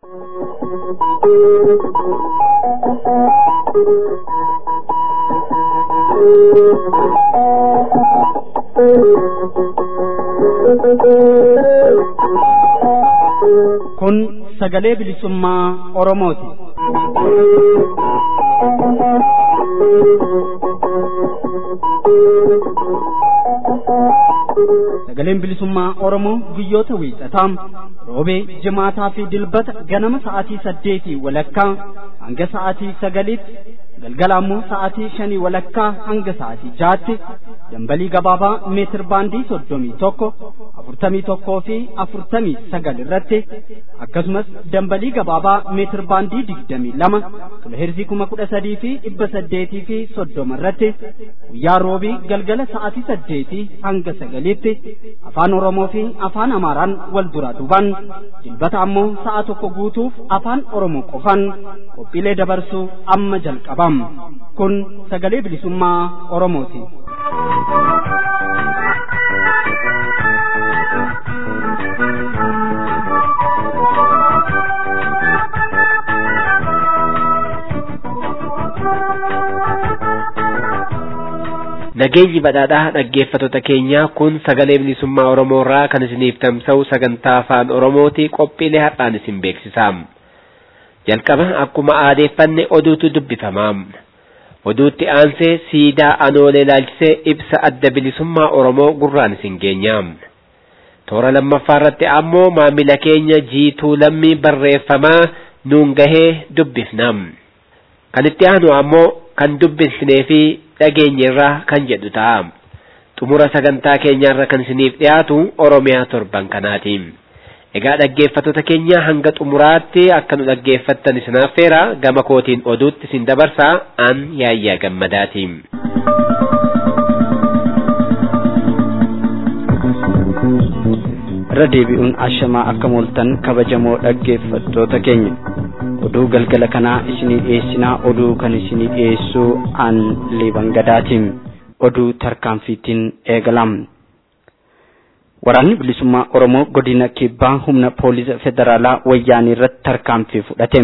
Kun sagalee bilisummaa Oromooti. Sagaleen bilisummaa Oromoo guyyoota wiixataa roobee jimaataa fi dilbata ganama sa'aatii saddeetii walakkaa hanga sa'aatii sagaliitti galgala ammoo sa'aatii shanii walakkaa hanga sa'aatii jaatti dambalii gabaabaa meetir baandii soddomii tokko afurtamii tokkoo fi afurtamii sagal irratti akkasumas dambalii gabaabaa meetir baandii digdamii lama kiloheerzii kuma kudha sadii fi dhibba saddeetii fi soddoma irratti guyyaa roobii galgala sa'aatii saddeetii hanga sagaliitti afaan oromoo fi afaan amaaraan wal duraa duubaan dilbata ammoo sa'a tokko guutuuf afaan oromoo qofaan qophiilee dabarsuu amma jalqabam kun sagalee bilisummaa oromooti. Nageenyi badhaadhaa dhaggeeffattoota keenyaa kun sagalee bilisummaa Oromoo irraa kan isiniif tamsa'u sagantaa afaan Oromooti qophiilee har'aan isin beeksisaa. Jalqaba akkuma aadeeffanne oduutu dubbifama. Oduutti aansee siidaa anoolee ilaalchisee ibsa adda bilisummaa Oromoo gurraan isin geenya. Toora lammaffaa irratti ammoo maamila keenya jiituu lammii barreeffamaa nuun gahee dubbifna. Kan itti aanu ammoo kan dubbisnee fi dhageenyerraa kan jedhu ta'a. Xumura sagantaa keenyaarra kan isiniif dhiyaatu Oromiyaa torban kanaati. Egaa dhaggeeffattoota keenya hanga xumuraatti akka nu dhaggeeffattan isin affeera gama kootiin oduutti isin dabarsaa an yaayyaa gammadaati. irra deebi'uun ashamaa akka mooltan kabajamoo dhaggeeffattoota keenya oduu galgala kanaa isinii dhiyeessinaa oduu kan isinii dhiyeessuu an liiban gadaatiin oduu tarkaanfiitiin eegalam waraanni bilisummaa oromoo godina kibbaa humna poolisa federaalaa wayyaanii irratti tarkaanfii fudhate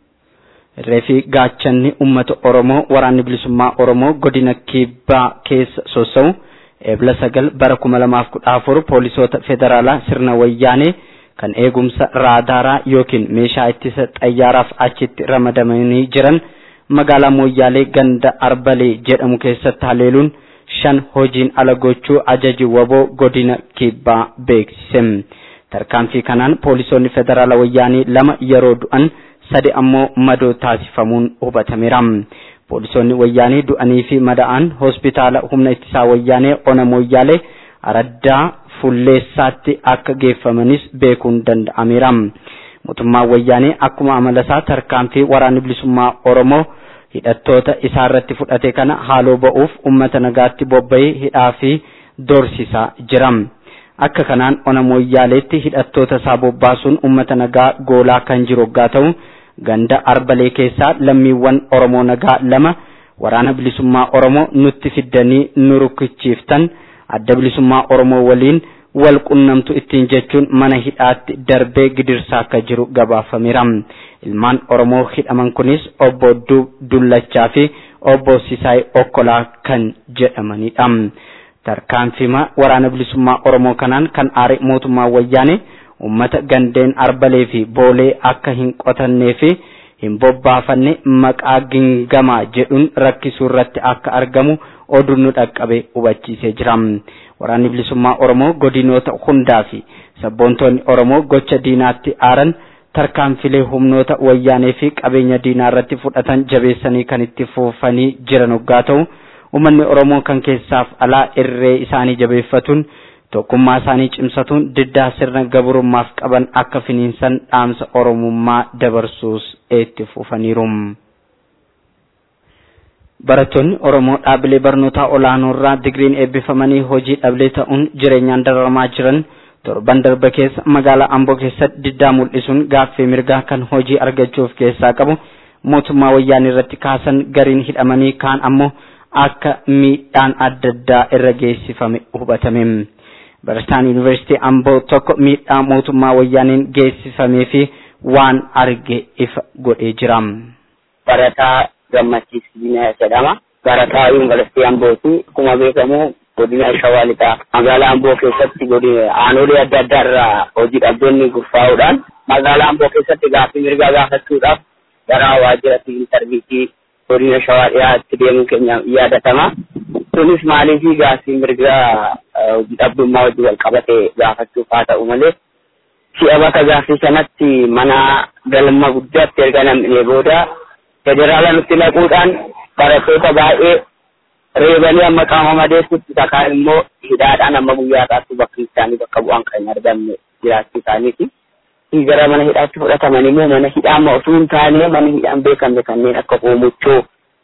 reefi gaachanni ummata oromoo waraanni bilisummaa oromoo godina kibbaa keessa sossa'u eebla sagal bara kuma lamaaf kudha afur poolisoota federaalaa sirna wayyaanee kan eegumsa raadaaraa yookiin meeshaa ittisa xayyaaraaf achitti ramadamanii jiran magaalaa mooyyaalee ganda arbalee jedhamu keessatti haleeluun shan hojiin ala gochuu ajaji waboo godina kibbaa beeksise tarkaanfii kanaan poolisoonni federaalaa wayyaanii lama yeroo du'an sadi ammoo madoo taasifamuun hubatameera. poolisoonni wayyaanii du'anii fi mada'an hospitaala humna ittisaa wayyaanee ona mooyyaalee araddaa fulleessaatti akka geeffamanis beekuun danda'ameera. Mootummaan wayyaanee akkuma amalasaa tarkaanfii waraanni bilisummaa Oromoo hidhattoota isaa irratti fudhate kana haaloo ba'uuf uummata nagaatti bobba'ee hidhaa fi doorsisaa jira. Akka kanaan ona mooyyaaleetti hidhattoota isaa bobbaasuun uummata nagaa goolaa kan jiru yoggaa ta'u ganda arbalee keessaa lammiiwwan Oromoo nagaa lama waraana bilisummaa Oromoo nutti fiddanii nu rukuchiiftan adda bilisummaa Oromoo waliin wal qunnamtu ittiin jechuun mana hidhaatti darbee gidirsaa akka jiru gabaafameera. Ilmaan Oromoo hidhaman kunis obbo Dullachaa fi obbo Sisaay Okkolaa kan jedhamanidha. Tarkaanfima waraana bilisummaa Oromoo kanaan kan aare mootummaa wayyaanee ummata gandeen arbalee fi boolee akka hin qotannee fi hin bobbaafanne maqaa gingamaa jedhuun rakkisuu irratti akka argamu oduun nu dhaqqabe hubachiisee jira. Waraanni bilisummaa Oromoo godinoota hundaa fi sabboontoonni Oromoo gocha diinaatti aaran tarkaanfilee humnoota wayyaanee fi qabeenya diinaa irratti fudhatan jabeessanii kan itti fufanii jiran hoggaa ta'u uummanni Oromoo kan keessaaf alaa irree isaanii jabeeffatuun tokkummaa isaanii cimsatuun diddaa sirna gabrummaaf qaban akka finiinsan dhaamsa oromummaa dabarsuus itti fufaniiru. Barattoonni Oromoo dhaabilee barnootaa olaanoo irraa digiriin eebbifamanii hojii dhablee ta'uun jireenyaan dararamaa jiran torban darbe keessa magaalaa Amboo keessatti diddaa mul'isuun gaaffii mirgaa kan hojii argachuuf keessaa qabu mootummaa wayyaanii irratti kaasan gariin hidhamanii kaan ammoo akka miidhaan adda addaa irra geessifame hubatame. Barataan Yuunivarsiitii Amboo tokko miidhaa mootummaa wayyaaniin geessifamee fi waan arge ifa godhee jira. Barataa Gammachiis jedhama. Barataa Yuunivarsiitii Ambooti. Akkuma beekamu godina Shawaa Lixaa magaalaa Amboo keessatti aanolee adda addaa irraa hojii dhabdoonni gurfaa'uudhaan magaalaa Amboo keessatti gaaffii mirgaa gaafachuudhaaf gara waajjira siviil sarviisii godina Shawaa dhiyaatti deemuun keenya yaadatama. Kunis maaliifii gaaffii mirgaa hojii dhabdummaa wajjin wal qabatee gaafachuuf haa ta'u malee si'a bakka gaaffii sanatti mana galma guddaatti erga nam'inee booda federaala nutti naquudhaan barattoota baay'ee reebanii amma qaama madeessutti takkaan immoo hidhaadhaan amma guyyaa irraatti bakki isaanii bakka bu'aan kan hin argamne jiraachuu isaaniiti. Gara mana hidhaatti fudhataman immoo mana hidhaa amma osoo hin taane mana hidhaan beekamne kanneen akka Hoomuchoo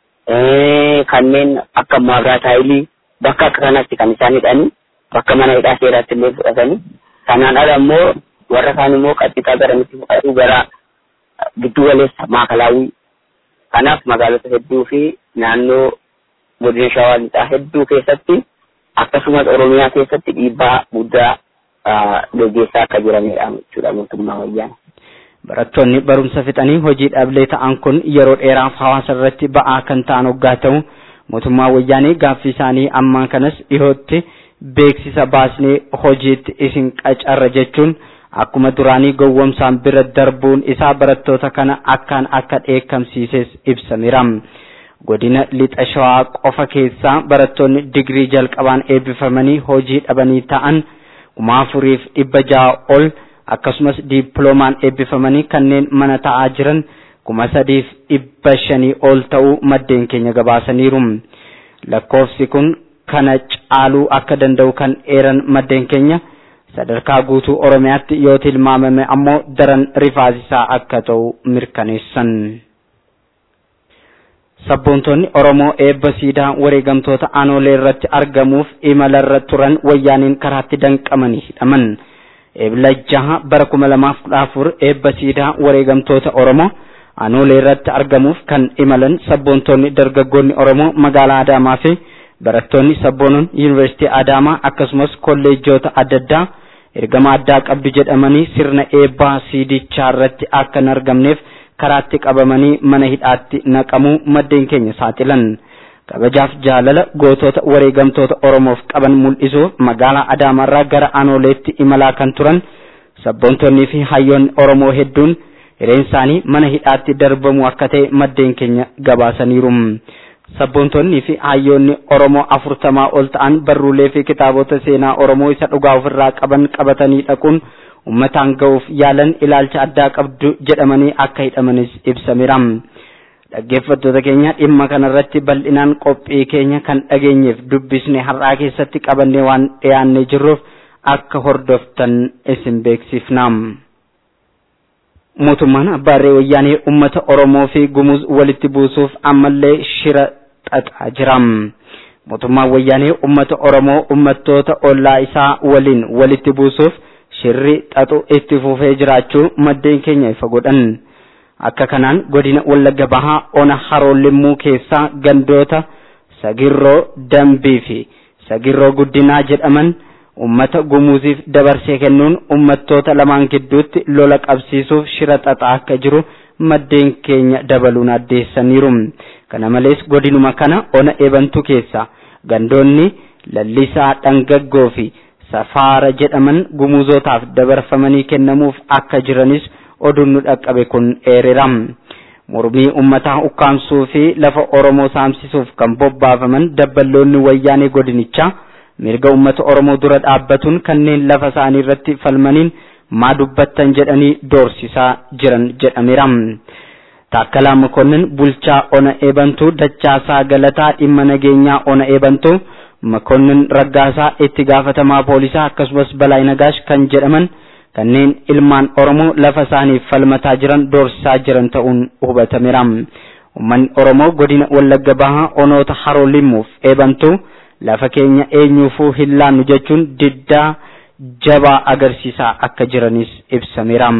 kanneen akka Maabiraataayilii bakka akka kanatti kan isaan hidhanii bakka mana hidhaa seeraatti illee fudhatanii kanaan ala immoo warra kaan immoo qaxxiqaa garamitti fudhatu gara giddu galeessa maakalaawwii kanaaf magaalota hedduu fi naannoo godina shawaa lixaa hedduu keessatti akkasumas oromiyaa keessatti dhiibbaa guddaa gaggeessaa akka jiranidha jechuudha mootummaa wayyaana. Barattoonni barumsa fixanii hojii dhablee ta'an kun yeroo dheeraaf hawaasa irratti ba'aa kan ta'an hoggaa ta'u mootummaa wayyaanee gaaffii isaanii ammaa kanas dhihootti beeksisa baasnee hojiitti isin qacarra jechuun akkuma duraanii gowwomsaan bira darbuun isaa barattoota kana akkaan akka dheekkamsiises ibsameera. Godina lixa shawaa qofa keessaa barattoonni digirii jalqabaan eebbifamanii hojii dhabanii ta'an kuma afuriif dhibba ja'a ol akkasumas diippiloomaan eebbifamanii kanneen mana ta'aa jiran kuma sadiif dhibba shanii ol ta'uu maddeen keenya gabaasaniiru. Lakkoofsi kun kana caaluu akka danda'u kan eeran maddeen keenya sadarkaa guutuu Oromiyaatti yoo tilmaamame ammoo daran rifaasisaa akka ta'u mirkaneessan. Sabboontonni Oromoo eebba siidaa wareegamtoota aanolee irratti argamuuf imalarra turan wayyaaniin karaatti danqamanii hidhaman. Eebla jaha bara kuma lamaaf kudha afur eebba siidaa wareegamtoota Oromoo aanolee irratti argamuuf kan imalan sabboontonni dargaggoonni Oromoo magaalaa Adaamaa fi barattoonni sabboonon yuunivarsiitii Adaamaa akkasumas kolleejjoota adda addaa ergama addaa qabdu jedhamanii sirna eebbaa siidichaa irratti akka hin argamneef karaatti qabamanii mana hidhaatti naqamuu maddeen keenya saaxilan. kabajaaf jaalala gootota wareegamtoota Oromoof qaban mul'isuuf magaalaa Adaamaarraa gara Anooleetti imalaa kan turan sabboontonnii fi hayyoonni Oromoo hedduun hireen isaanii mana hidhaatti darbamu akka ta'e maddeen keenya gabaasaniiru. Sabboontonnii fi hayyoonni Oromoo afurtamaa ol ta'an barruulee fi kitaabota seenaa Oromoo isa dhugaa ofirraa qaban qabatanii dhaquun uummataan ga'uuf yaalan ilaalcha addaa qabdu jedhamanii akka hidhamanis ibsameera. dhaggeeffattoota keenya dhimma kanarratti bal'inaan qophii keenya kan dhageenyeef dubbisne har'aa keessatti qabannee waan dhiyaannee jirruuf akka hordoftan isin beeksifna. Mootummaan Abbaarree Wayyaanee uummata Oromoo fi Gumuz walitti buusuuf ammallee shira xaxaa jira. Mootummaan Wayyaanee uummata Oromoo uummattoota ollaa isaa waliin walitti buusuuf shirri xaxu itti fufee jiraachuu maddeen keenya ifa godhan. akka kanaan godina wallagga bahaa ona haroo limmuu keessaa gandoota sagirroo dambii fi sagirroo guddinaa jedhaman ummata gumuuziif dabarsee kennuun ummattoota lamaan gidduutti lola qabsiisuuf shira xaxaa akka jiru maddeen keenya dabaluun addeessaniiru kana malees godinuma kana ona eebantu keessa gandoonni lallisaa dhangaggoo fi safaara jedhaman gumuuzotaaf dabarfamanii kennamuuf akka jiranis oduun nu dhaqqabe kun eereera. Mormii uummataa ukkaamsuu fi lafa Oromoo saamsisuuf kan bobbaafaman dabballoonni wayyaanee godinichaa mirga uummata Oromoo dura dhaabbatuun kanneen lafa isaanii irratti falmaniin maa dubbattan jedhanii doorsisaa jiran jedhameera. Taakkalaa Makonnin bulchaa ona eebantuu dachaasaa galataa dhimma nageenyaa ona eebantuu Makonnin raggaasaa itti gaafatamaa poolisaa akkasumas balaa nagaash kan jedhaman kanneen ilmaan Oromoo lafa isaaniif falmataa jiran doorsisaa jiran ta'uun hubatameera. Uummanni Oromoo godina Wallagga Bahaa onoota haroo limmuuf eebantuu lafa keenya eenyuufuu hin laannu jechuun diddaa jabaa agarsiisaa akka jiranis ibsameera.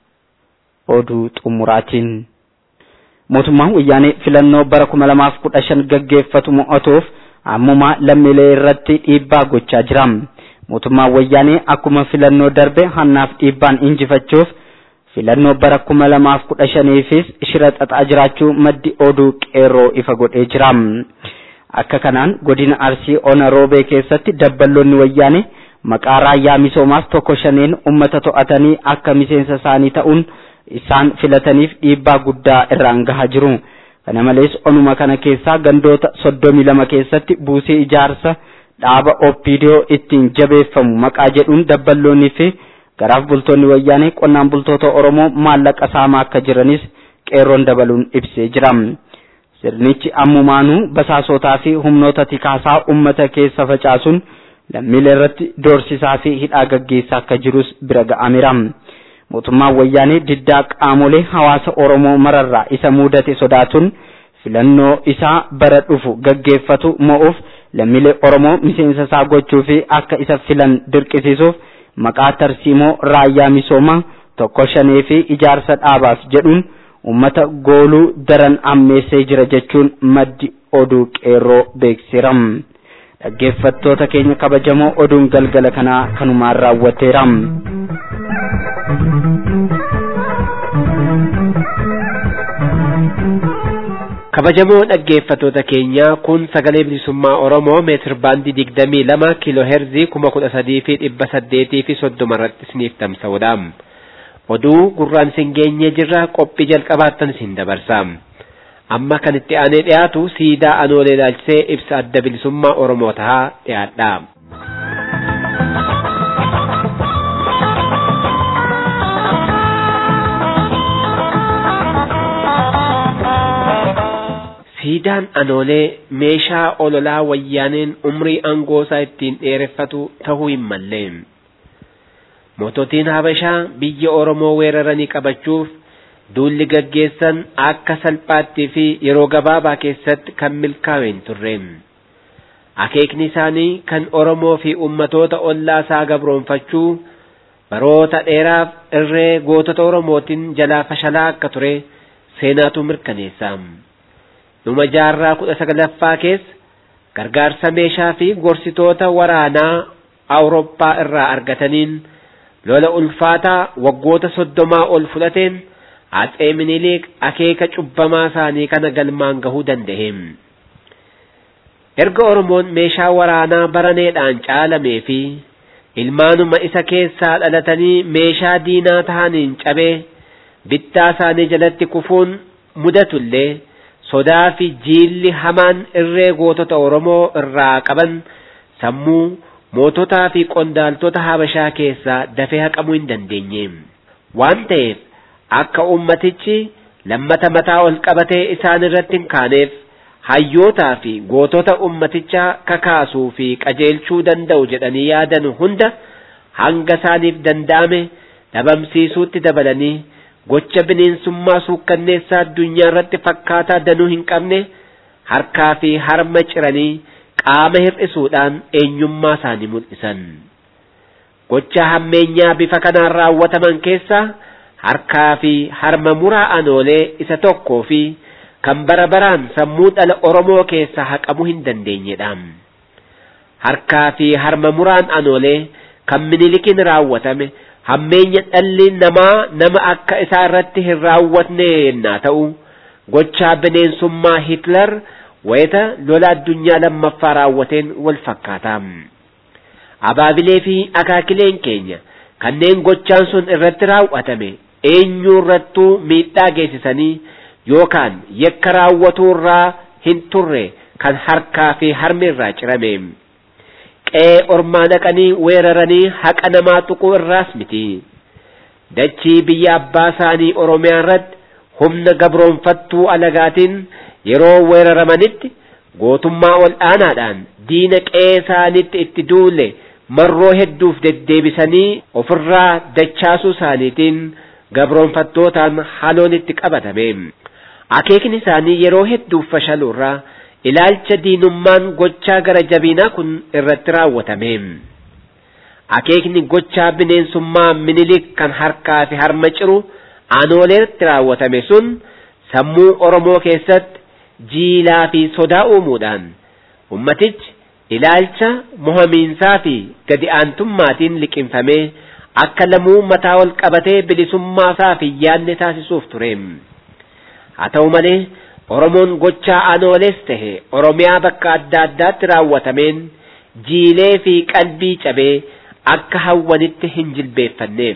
Oduu xumuraatiin. Mootummaan wayyaanee filannoo bara kuma lamaaf kudha shan gaggeeffatu mo'atuuf ammumaa lammiilee irratti dhiibbaa gochaa jira. mootummaan wayyaanee akkuma filannoo darbe hannaaf dhiibbaan injifachuuf filannoo bara kuma lamaaf kudha shaniifis shira xaxaa jiraachuu maddi oduu qeerroo ifa godhee jira. Akka kanaan godina Arsii Ona Roobee keessatti dabballoonni wayyaane maqaa raayyaa misoomaaf tokko shaneen ummata to'atanii akka miseensa isaanii ta'uun isaan filataniif dhiibbaa guddaa irraan gahaa jiru. Kana malees onuma kana keessaa gandoota soddomii lama keessatti buusii ijaarsa dhaaba oppiidiyoo ittiin jabeeffamu maqaa jedhuun dabballoonnii fi garaaf bultoonni wayyaanee qonnaan bultoota Oromoo maallaqa saamaa akka jiranis qeerroon dabaluun ibsee jira. Sirnichi ammumaanuu basaasotaa fi humnoota tikaasaa ummata keessa facaasuun lammiilee irratti doorsisaa fi hidhaa gaggeessaa akka jirus bira ga'ameera. Mootummaan wayyaanee diddaa qaamolee hawaasa Oromoo mararraa isa mudate sodaatuun filannoo isaa bara dhufu gaggeeffatu mo'uuf lammiilee Oromoo miseensa isaa gochuu fi akka isa filan dirqisiisuuf maqaa tarsiimoo raayyaa misoomaa tokko shanee fi ijaarsa dhaabaaf jedhuun ummata gooluu daran ammeessee jira jechuun maddi oduu qeerroo beeksiseera. Dhaggeeffattoota keenya kabajamoo oduun galgala kanaa kanumaan raawwateera. kabajamoo dhaggeeffatoota keenya kun sagalee bilisummaa oromoo meetir baandii digdamii lama kiiloo heerzii kuma kudha sadii fi dhibba saddeetii fi soddoma irratti isiniif tamsa'udha oduu gurraan isin geenyee jirra qophii jalqabaattan isin dabarsa amma kan itti aanee dhiyaatu siidaa anoolee ilaalchisee ibsa adda bilisummaa oromoo tahaa dhiyaadha. siidaan anoolee meeshaa ololaa wayyaaneen umrii aangoosaa ittiin dheereffatu ta'uu hin malle moototiin habashaa biyya oromoo weeraranii qabachuuf duulli gaggeessan akka salphaattii fi yeroo gabaabaa keessatti kan milkaa'e hin turre akeekni isaanii kan oromoo fi ummatoota ollaa isaa gabroonfachuu baroota dheeraaf irree gootota oromootiin jalaa fashalaa akka ture seenaatu mirkaneessa. dhuma jaarraa kudha sagalaffaa keessa gargaarsa meeshaa fi gorsitoota waraanaa awurooppaa irraa argataniin lola ulfaataa waggoota soddomaa ol fudhateen atsee minilik akeeka cubbamaa isaanii kana galmaan gahuu danda'e. Erga Oromoon meeshaa waraanaa baraneedhaan caalamee fi ilmaanuma isa keessaa dhalatanii meeshaa diinaa tahaniin cabee bittaa isaanii jalatti kufuun mudatullee sodaa fi jiilli hamaan irree gootota Oromoo irraa qaban sammuu moototaa fi qondaaltota Habashaa keessaa dafee haqamuu hin dandeenye. Waan ta'eef akka ummatichi lammata mataa ol qabatee isaan irratti hin kaaneef hayyootaa fi gootota ummatichaa kakaasuu fi qajeelchuu danda'u jedhanii yaadan hunda hanga isaaniif danda'ame dhabamsiisuutti dabalanii gocha bineensummaa suukkanneessaa addunyaa irratti fakkaataa danuu hin qabne harkaa fi harma ciranii qaama hir'isuudhaan eenyummaa isaanii mul'isan. Gocha hammeenyaa bifa kanaan raawwataman keessaa harkaa fi harma muraa anoolee isa tokkoo fi kan bara baraan sammuu dhala Oromoo keessaa haqamuu hin dandeenyedha. Harkaa fi harma muraan anoolee kan minilikiin raawwatame hammeenya dhalli namaa nama akka isaa irratti hin raawwatne yennaa ta'u gochaa bineensummaa Hitler wayita lola addunyaa lammaffaa raawwateen wal fakkaata. Abaabilee fi akaakileen keenya kanneen gochaan sun irratti raawwatame eenyuu irrattuu miidhaa geessisanii yookaan yakka raawwatuu irraa hin turre kan harkaa fi harmi irraa cirame. qe'ee ormaa dhaqanii weeraranii haqa namaa tuquu irraas miti. Dachii biyya abbaa isaanii Oromiyaa irratti humna gabroonfattuu alagaatiin yeroo weeraramanitti gootummaa ol aanaadhaan diina qe'ee isaaniitti itti duule marroo hedduuf deddeebisanii ofirraa dachaasuu isaaniitiin gabroonfattootaan haloon itti qabatame. Akeekni isaanii yeroo hedduuf fashaluurraa ilaalcha diinummaan gochaa gara jabinaa kun irratti raawwatame. Akeekni gochaa bineensummaa minilik kan harkaa fi harma ciru aanooleetti raawwatame sun sammuu Oromoo keessatti jiilaa fi sodaa uumuudhaan ummatichi ilaalcha mohamiinsaa fi gadi aantummaatiin liqimfamee akka lamuu mataa ol qabatee bilisummaa isaa fi yaadne taasisuuf ture. Haa ta'u malee Oromoon gochaa aanoolees tahe Oromiyaa bakka adda addaatti raawwatameen jiilee fi qalbii cabee akka hawwanitti hin jilbeeffanneef.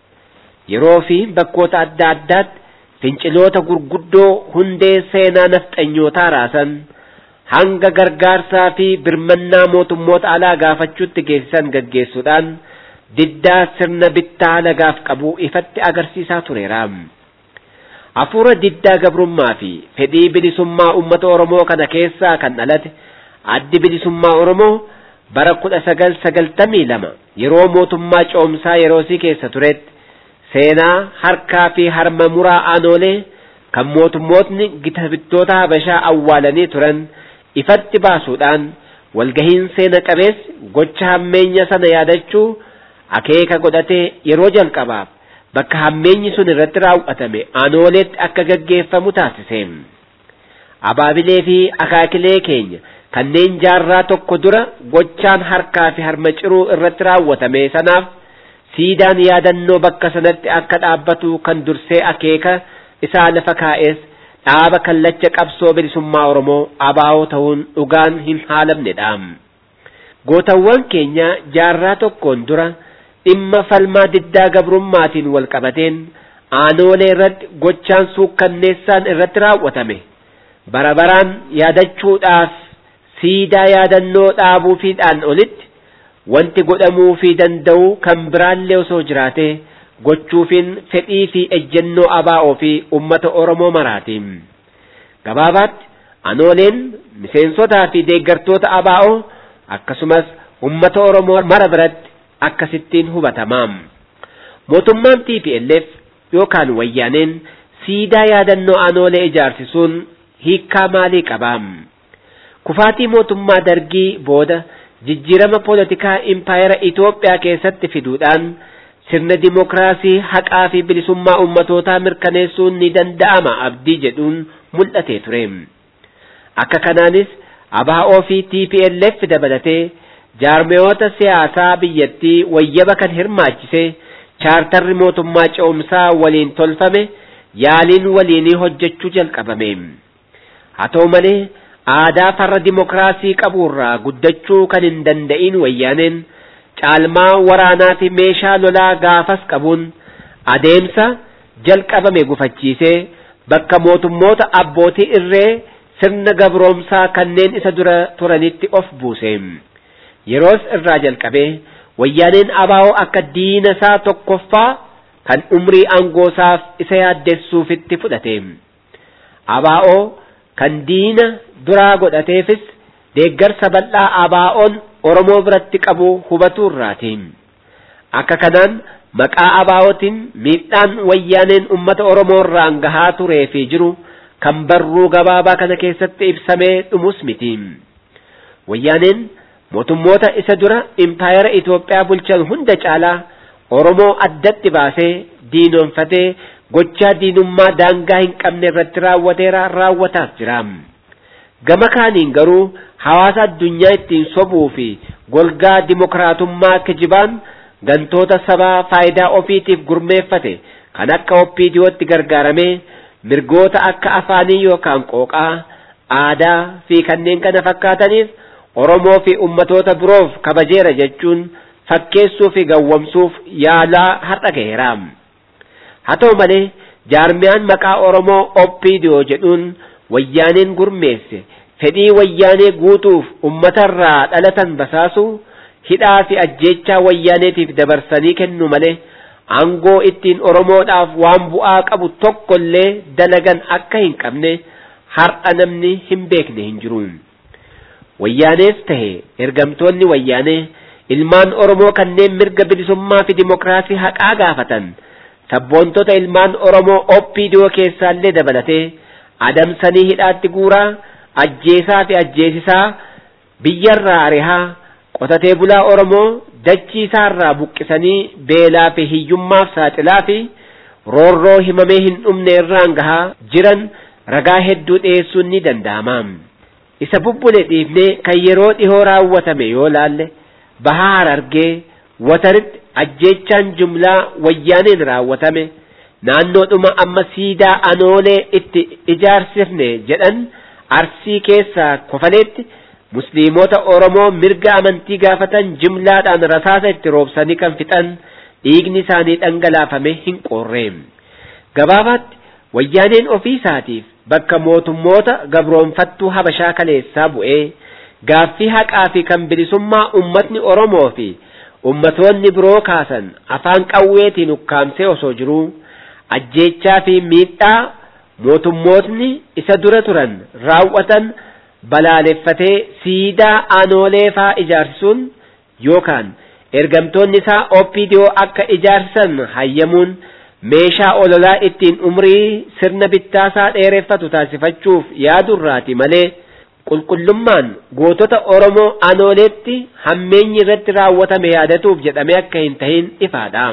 Yeroo fi bakkoota adda addaatti finciloota gurguddoo hundee seenaa nafxanyootaa raasan hanga gargaarsaa fi birmannaa mootummoota alaa gaafachuutti geessisan gaggeessuudhaan diddaa sirna bittaa lagaaf qabu ifatti agarsiisaa tureera. Hafuura diddaa gabrummaa fi fedhii bilisummaa uummata Oromoo kana keessaa kan dhalate addi bilisummaa Oromoo bara kudha sagal sagaltamii lama yeroo mootummaa coomsaa yeroosii keessa turetti seenaa harkaa fi harma muraa aanoolee kan mootummootni gita bittoota habashaa awwaalanii turan ifatti baasuudhaan walgahiin seena qabeessi gocha hammeenya sana yaadachuu akeeka godhatee yeroo jalqabaaf bakka hammeenyi sun irratti raawwatame aanooleetti akka gaggeeffamu taasise. Abaabilee fi akaakilee keenya kanneen jaarraa tokko dura gochaan harkaa fi harma ciruu irratti raawwatame sanaaf siidaan yaadannoo bakka sanatti akka dhaabbatu kan dursee akeeka isaa lafa kaa'es dhaaba kallacha qabsoo bilisummaa Oromoo abaa'oo ta'uun dhugaan hin haalamnedha. Gootawwan keenya jaarraa tokkoon dura dhimma falmaa diddaa gabrummaatiin wal qabateen aanoolee irratti gochaan suukkanneessaan irratti raawwatame bara baraan yaadachuudhaaf siidaa yaadannoo dhaabuufiidhaan olitti wanti godhamuu fi danda'u kan biraallee osoo jiraate gochuufiin fedhii fi ejjennoo abaa'oo fi ummata Oromoo maraatiin. Gabaabaatti aanooleen miseensotaa fi deeggartoota abaa'oo akkasumas ummata Oromoo mara biratti akkasittiin hubatamaa. Mootummaan TPLF yookaan wayyaaneen siidaa yaadannoo aanoolee ijaarsisuun hiikkaa maalii qabaa? Kufaatii mootummaa dargii booda jijjiirama poolitikaa impaayera Itoophiyaa keessatti fiduudhaan sirna dimokiraasii haqaa fi bilisummaa ummatootaa mirkaneessuun ni danda'ama abdii jedhuun mul'atee ture. Akka kanaanis ABO fi TPLF dabalatee jaarmeyoota siyaasaa biyyattii wayyaba kan hirmaachise chaartarri mootummaa ce'umsaa waliin tolfame yaaliin waliinii hojjechuu jalqabame. Haa ta'u malee aadaa farra dimokiraasii qaburraa guddachuu kan hin danda'in wayyaaneen caalmaa waraanaa fi meeshaa lolaa gaafas qabuun adeemsa jalqabame gufachiisee bakka mootummoota abbootii irree sirna gabroomsaa kanneen isa dura turanitti of buuse. Yeroos irraa jalqabee wayyaaneen abaa'oo akka diina isaa tokkoffaa kan umrii aangoosaaf isa yaaddessuufitti fudhate. Abaa'oo kan diina duraa godhateefis deeggarsa bal'aa abaa'oon Oromoo biratti qabu hubachuu irraati. Akka kanaan maqaa abaa'ootiin miidhaan wayyaaneen uummata Oromoo irraan gahaa turee fi jiru kan barruu gabaabaa kana keessatti ibsamee dhumus miti. Wayyaaneen mootummoota isa dura impaayera Itoophiyaa bulchan hunda caalaa Oromoo addatti baasee diinoonfatee gochaa diinummaa daangaa hin qabne irratti raawwateera raawwataas jira. Gama kaaniin garuu hawaasa addunyaa ittiin sobuu fi golgaa dimokiraatummaa kijibaan gantoota sabaa faayidaa ofiitiif gurmeeffate kan akka oppiidiyootti gargaaramee mirgoota akka afaanii yookaan qooqaa aadaa fi kanneen kana fakkaataniif Oromoo fi ummatoota biroof kabajeera jechuun fakkeessuu fi gawwamsuuf yaalaa har'a gaheera. Haa ta'u malee jaarmiyaan maqaa Oromoo oppiidiyoo jedhuun wayyaaneen gurmeesse fedhii wayyaanee guutuuf ummatarraa dhalatan basaasu hidhaa fi ajjeechaa wayyaaneetiif dabarsanii kennu malee aangoo ittiin Oromoodhaaf waan bu'aa qabu tokkollee dalagan akka hin qabne har'a namni hin beekne hin jiru. Wayyaanees tahe ergamtoonni wayyaanee ilmaan Oromoo kanneen mirga bilisummaa fi dimokiraasii haqaa gaafatan sabboontota ilmaan Oromoo oppiidiyoo keessaallee dabalatee adamsanii hidhaatti guuraa ajjeesaa fi ajjeesisaa biyyarraa arihaa qotatee bulaa Oromoo dachii isaarraa buqqisanii beelaa fi hiyyummaaf saaxilaa fi roorroo himamee hin dhumne irraan gahaa jiran ragaa hedduu dhiyeessuun ni danda'ama. Isa bubbule dhiifnee kan yeroo dhihoo raawwatame yoo laalle bahaa harargee wataritti ajjeechaan jumlaa wayyaaneen raawwatame naannoodhuma amma siidaa anoolee itti ijaarsifne jedhan arsii keessaa kofaleetti musliimota oromoo mirga amantii gaafatan jimlaadhaan rasaasa itti roobsanii kan fixan dhiigni isaanii dhangalaafame hin qoorre gabaabaatti wayyaaneen ofii isaatiif bakka mootummoota gabroonfattuu habashaa kaleessaa bu'ee gaaffii haqaa fi kan bilisummaa ummatni oromoo fi ummatoonni biroo kaasan afaan qawweetiin ukkaamsee osoo jiruu ajjeechaa fi miidhaa mootummootni isa dura turan raawwatan balaaleffatee siidaa aanoolee faa ijaarsisuun yookaan ergamtoonni isaa OPDO akka ijaarsisan hayyamuun meeshaa ololaa ittiin umrii sirna bittaasaa dheereffatu taasifachuuf yaadurraati malee qulqullummaan gootota Oromoo aanooleetti hammeenyi irratti raawwatame yaadatuuf jedhamee akka hin tahin ifaadha.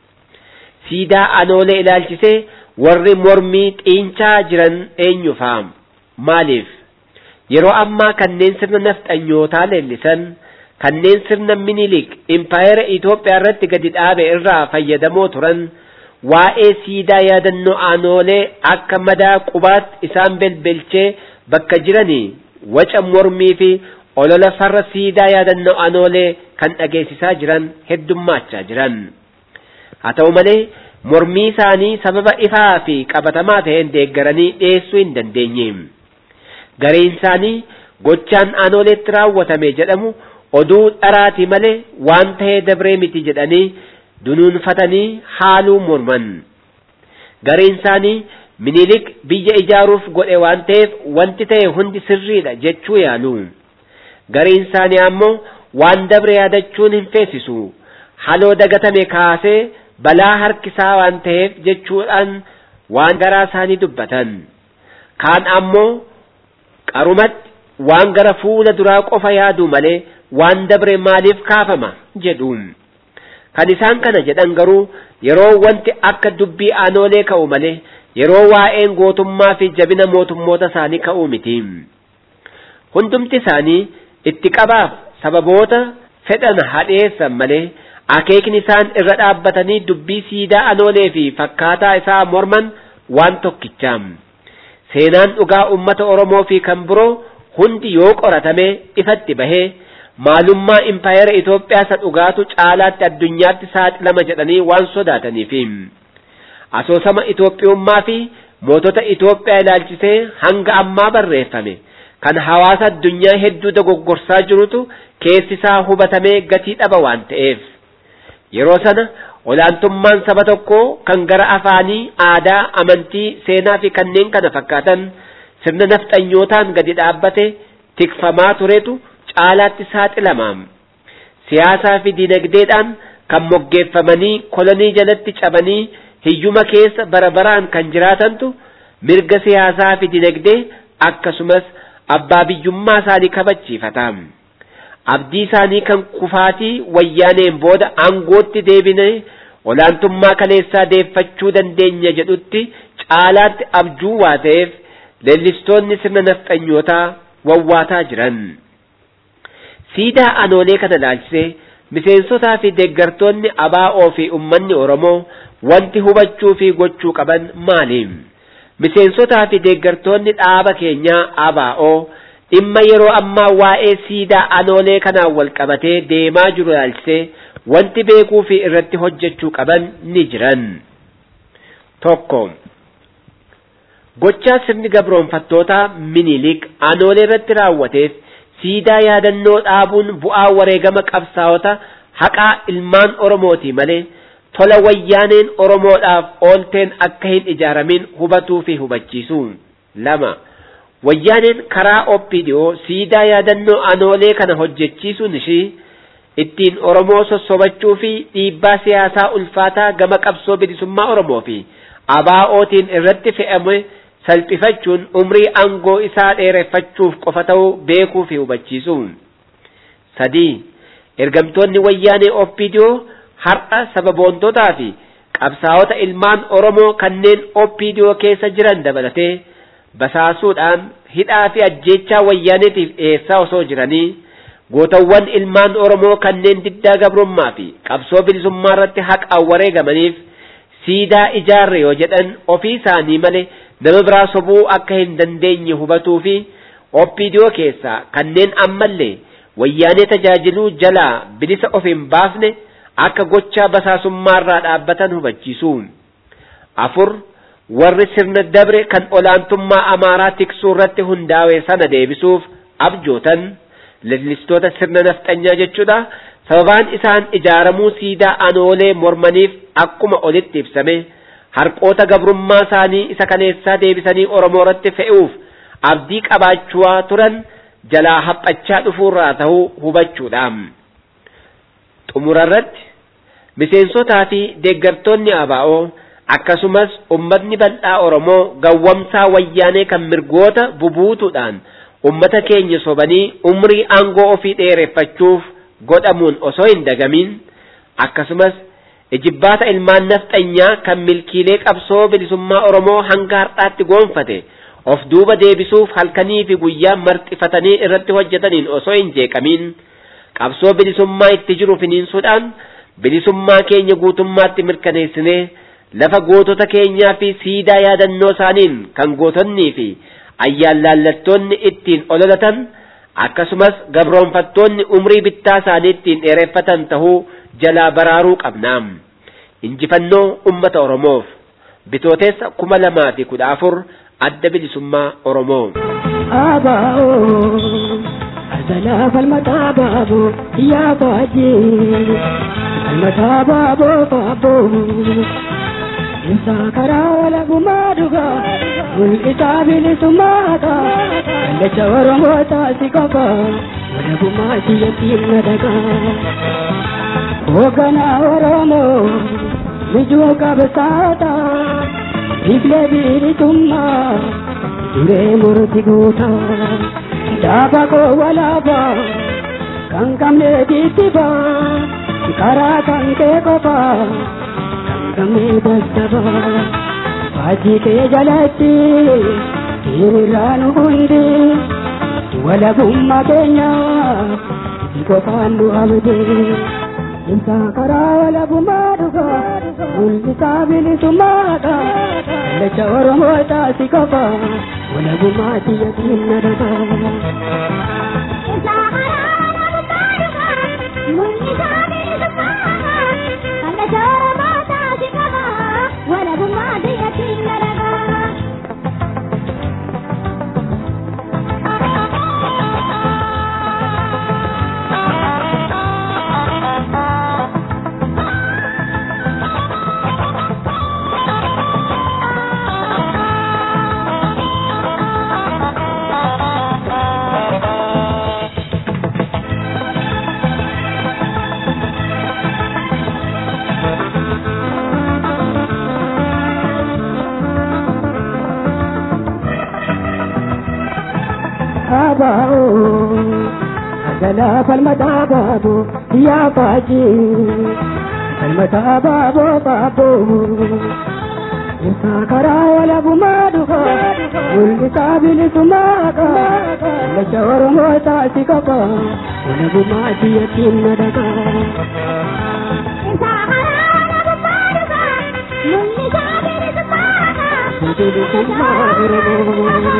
Siidaa aanoolee ilaalchisee warri mormii xiinchaa jiran eenyufa maaliif yeroo ammaa kanneen sirna nafxanyootaa leellisan kanneen sirna minilik impaayera Itoophiyaa irratti gadi dhaabe irraa fayyadamoo turan waa'ee siidaa yaadannoo aanoolee akka madaa qubaatti isaan belbelchee bakka jiranii waca mormii fi olola farra siidaa yaadannoo aanoolee kan dhageessisaa jiran heddummaachaa jiran haa ta'u malee mormii isaanii sababa ifaa fi qabatamaa ta'een deeggaranii dhiyeessuu hin dandeenye gareen isaanii gochaan aanooleetti raawwatame jedhamu oduu dharaati malee waan ta'ee dabree miti jedhanii dunuunfatanii haaluu morman gareen isaanii minilik biyya ijaaruuf godhe waan ta'eef wanti ta'e hundi sirriidha jechuu yaalu gareen isaanii ammoo waan dabre yaadachuun hin feesisu haloo dagatame kaasee balaa harkisaa waan ta'eef jechuudhaan waan garaa isaanii dubbatan kaan ammoo qarumatti waan gara fuula duraa qofa yaadu malee waan dabre maaliif kaafama jedhu kan isaan kana jedhan garuu yeroo wanti akka dubbii aanoolee ka'u malee yeroo waa'een gootummaa fi jabina mootummoota isaanii ka'u miti hundumti isaanii itti qabaaf sababoota fedhan hadheessan malee akeekni isaan irra dhaabbatanii dubbii siidaa aanoolee fi fakkaataa isaa morman waan tokkicha seenaan dhugaa ummata oromoo fi kan biroo hundi yoo qoratame ifatti bahee maalummaa impaayera Itoophiyaa isa dhugaatu caalaatti addunyaatti saaxilama jedhanii waan sodaataniif asoosama Itoophiyummaa fi mootota Itoophiyaa ilaalchisee hanga ammaa barreeffame kan hawaasa addunyaa hedduu dogoggorsaa jirutu keessi isaa hubatamee gatii dhaba waan ta'eef yeroo sana olaantummaan saba tokkoo kan gara afaanii aadaa amantii seenaa fi kanneen kana fakkaatan sirna nafxanyootaan gadi dhaabbate tikfamaa turetu caalaatti saaxilamaam siyaasaa fi dinagdeedhaan kan moggeeffamanii kolonii jalatti cabanii hiyyuma keessa bara baraan kan jiraatantu mirga siyaasaa fi dinagdee akkasumas abbaa biyyummaa isaanii kabachiifata abdii isaanii kan kufaatii wayyaaneen booda aangootti deebine olaantummaa kaleessaa deeffachuu dandeenya jedhutti caalaatti abjuu waa ta'eef leellistoonni sirna nafxanyootaa wawwaataa jiran. siidaa aanoolee kana ilaalchisee miseensotaa fi deeggartoonni abaa'oo fi ummanni oromoo wanti hubachuu fi gochuu qaban maali miseensotaa fi deeggartoonni dhaaba keenyaa abaa'oo dhimma yeroo ammaa waa'ee siidaa aanoolee kanaan wal qabatee deemaa jiru ilaalchisee wanti beekuu fi irratti hojjechuu qaban ni jiran tokko gochaa sirni gabroonfattootaa minilik aanoolee irratti raawwateef siidaa yaadannoo dhaabuun bu'aa wareegama qabsaa'ota haqaa ilmaan oromooti malee tola wayyaaneen oromoodhaaf oolteen akka hin ijaaramin hubatuu fi hubachiisu lama wayyaaneen karaa opidiyoo siidaa yaadannoo aanoolee kana hojjechiisuun ishii ittiin oromoo sossobachuu fi dhiibbaa siyaasaa ulfaataa gama qabsoo bilisummaa oromoo fi abaa'ootiin irratti fe'ame salphifachuun umrii aangoo isaa dheereffachuuf qofa ta'uu beekuu fi hubachiisu sadii ergamtoonni wayyaanee opidiyoo har'a sababoontotaa fi qabsaa'ota ilmaan oromoo kanneen opidiyoo keessa jiran dabalatee basaasuudhaan hidhaa fi ajjeechaa wayyaaneetiif dhiyeessaa osoo jiranii gootawwan ilmaan Oromoo kanneen diddaa gabrummaa fi qabsoo bilisummaa irratti haqaan wareegamaniif siidaa ijaarre yoo jedhan ofii isaanii malee nama biraa sobuu akka hin dandeenye hubatuu fi oppiidiyoo keessaa kanneen ammallee wayyaanee tajaajiluu jalaa bilisa of hin baafne akka gochaa basaasummaarraa dhaabbatan hubachiisu. afur warri sirna dabre kan olaantummaa amaaraa tiksuu irratti hundaa'e sana deebisuuf abjootan leellistoota sirna nafxanyaa jechuudha sababaan isaan ijaaramuu siidaa anoolee mormaniif akkuma olitti ibsame harqoota gabrummaa isaanii isa kaleessaa deebisanii oromoo irratti fe'uuf abdii qabaachaa turan jalaa haphachaa dhufuurraa ta'uu hubachuudha. xumurarratti miseensotaa fi deeggartoonni abaa'oo akkasumas ummatni bal'aa Oromoo gawwamsaa wayyaanee kan mirgoota bubuutuudhaan ummata keenya sobanii umrii aangoo ofii dheereffachuuf godhamuun osoo hin dagamin akkasumas ijibbaata ilmaan nafxanyaa kan milkiilee qabsoo bilisummaa Oromoo hanga har'aatti goonfate of duuba deebisuuf halkanii fi guyyaa marxifatanii irratti hojjetaniin osoo hin jeeqamin qabsoo bilisummaa itti jiru finiinsuudhaan bilisummaa keenya guutummaatti mirkaneessinee lafa gootota keenyaa fi siidaa yaadannoo isaaniin kan gootonnii fi ayyaallallattoonni ittiin ololatan akkasumas gabroonfattoonni umrii bittaa isaanii ittiin dheereffatan tahuu jalaa baraaruu qabna injifannoo ummata oromoof bitooteessa kuma lamaa fi kudha afur adda bilisummaa oromoo. Azalaa falmataa baaboo yaa baajee falmataa baaboo baaboo. Isaa karaa walagumaa dhugaa mul'isaa bilisummaata kallacha Oromoo taasi qofa walagummaa siyyattiin nadagaa. Hoogganaa Oromoo mijuu qabsaata biqilee bilisummaa duree murti guutaa daaba koo walaabaa kan qabne titibaa karaa kan kee qofaa. kamee dassaba faajii kee jalatti hiriiraan hundi walabummaa keenya si qofaan nu abde isaa karaa walabummaa dhuga mul'isaa bilisummaadha kallacha oromoo taasi qofa walabummaa siyatiin nadaba. Isaa karaa walabummaa dhuga mul'isaa bilisummaadha kallacha oromoo baaboo agalaa falmataa baaboo yaa baajii falmataa baaboo baaboo isaa karaa walabumaa dhufa mul'isaa bilisummaa qaba lacha oromoo taasi qaba walabumaa siyatiin na dhagaa. bilisummaa oromoo.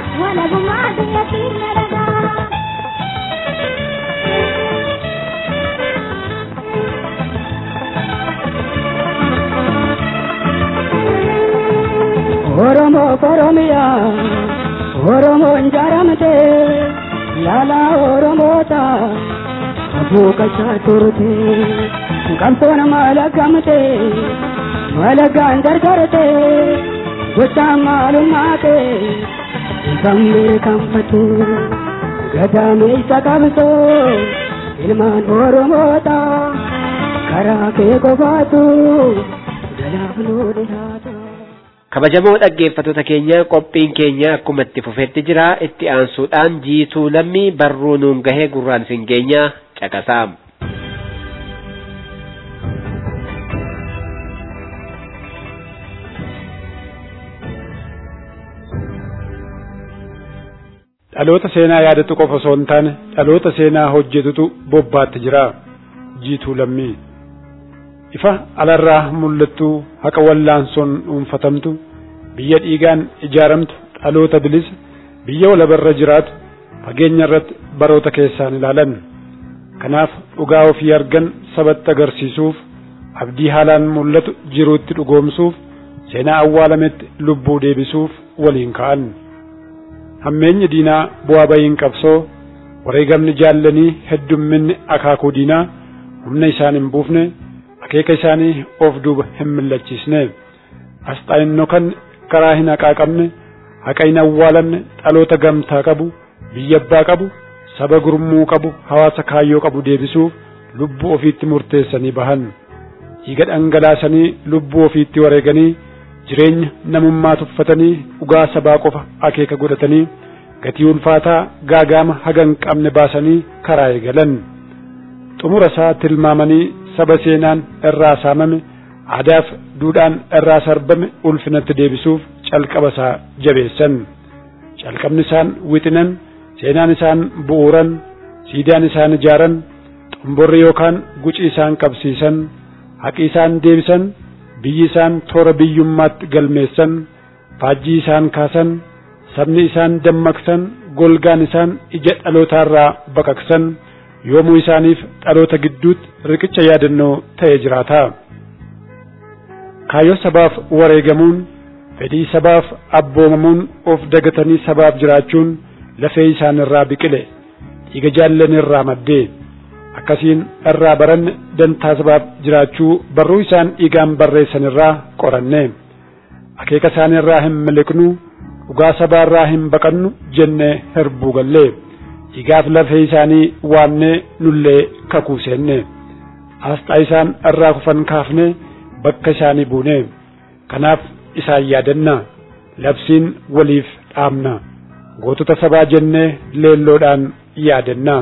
Oromoo Oromiyaa Oromoon jaaramte laala Oromoota abuukachaa turte qabsoon malagamte malagaan gargarte gochaan maalummaate sammee kanfate gadaameessa qabsoo ilmaan Oromoota karaa kee qofaatu galaaf nuu dhihaata. kabajamoo dhaggeeffattoota keenya qophiin keenya akkuma itti fufetti jira itti aansuudhaan jiituu lammii barruu nuun gahee gurraan isin geenya caqasaa. dhaloota seenaa yaadatu qofa osoo hin taane dhaloota seenaa hojjetutu bobbaatti jira jiituu lammii ifa alarraa mul'attu haqa wallaansoon dhuunfatamtu biyya dhiigaan ijaaramtu dhaloota bilisa biyya walabarra jiraatu fageenya irratti baroota keessaan ilaalan kanaaf dhugaa ofii argan sabatti agarsiisuuf abdii haalaan mul'atu jiruutti dhugoomsuuf seenaa awwaalametti lubbuu deebisuuf waliin ka'an hammeenyi diinaa bu'aa bayiin qabsoo wareegamni jaallanii heddumminni akaakuu diinaa humna isaan hin buufne akeeka isaanii of duuba hin millachiisne asxaa'innoo kan karaa hin haqaaqamne haqa hin awwaalamne dhaloota gamtaa qabu biyya abbaa qabu saba gurmuu qabu hawaasa kaayyoo qabu deebisuuf lubbuu ofiitti murteessanii bahan dhiiga dhangalaasanii lubbuu ofiitti wareeganii jireenya namummaa tuffatanii dhugaa sabaa qofa akeeka godhatanii gatii ulfaataa gaagaama haga hin qabne baasanii karaa eegalan xumura isaa tilmaamanii saba seenaan irraa saamame aadaaf duudhaan irraa sarbame ulfinatti deebisuuf calqaba isaa jabeessan calqabni isaan wixinan seenaan isaan bu'uuran siidaan isaan ijaaran xomborri yookaan guci isaan qabsiisan haqi isaan deebisan biyyi isaan toora biyyummaatti galmeessan faajjii isaan kaasan sabni isaan dammaqsan golgaan isaan ija dhalootaarraa baqaqsan yoomuu isaaniif dhaloota gidduutti riqicha yaadannoo ta'e jiraata. Kaayyoo sabaaf wareegamuun fedhii sabaaf abboomamuun of dagatanii sabaaf jiraachuun lafee isaan irraa biqile dhiiga jaallan irraa maddee akkasiin irraa baranne dantaa sabaaf jiraachuu barruu isaan dhiigaan barreessan irraa qoranne akeeka isaan irraa hin miliqnu dhugaa sabaa irraa hin baqannu jennee hirbuu gallee dhiigaaf lafee isaanii waamnee nullee kakuu seenne asxaa isaan irraa kufan kaafne bakka isaanii buune kanaaf isaan yaadanna labsiin waliif dhaamna gootota sabaa jennee leelloodhaan yaadanna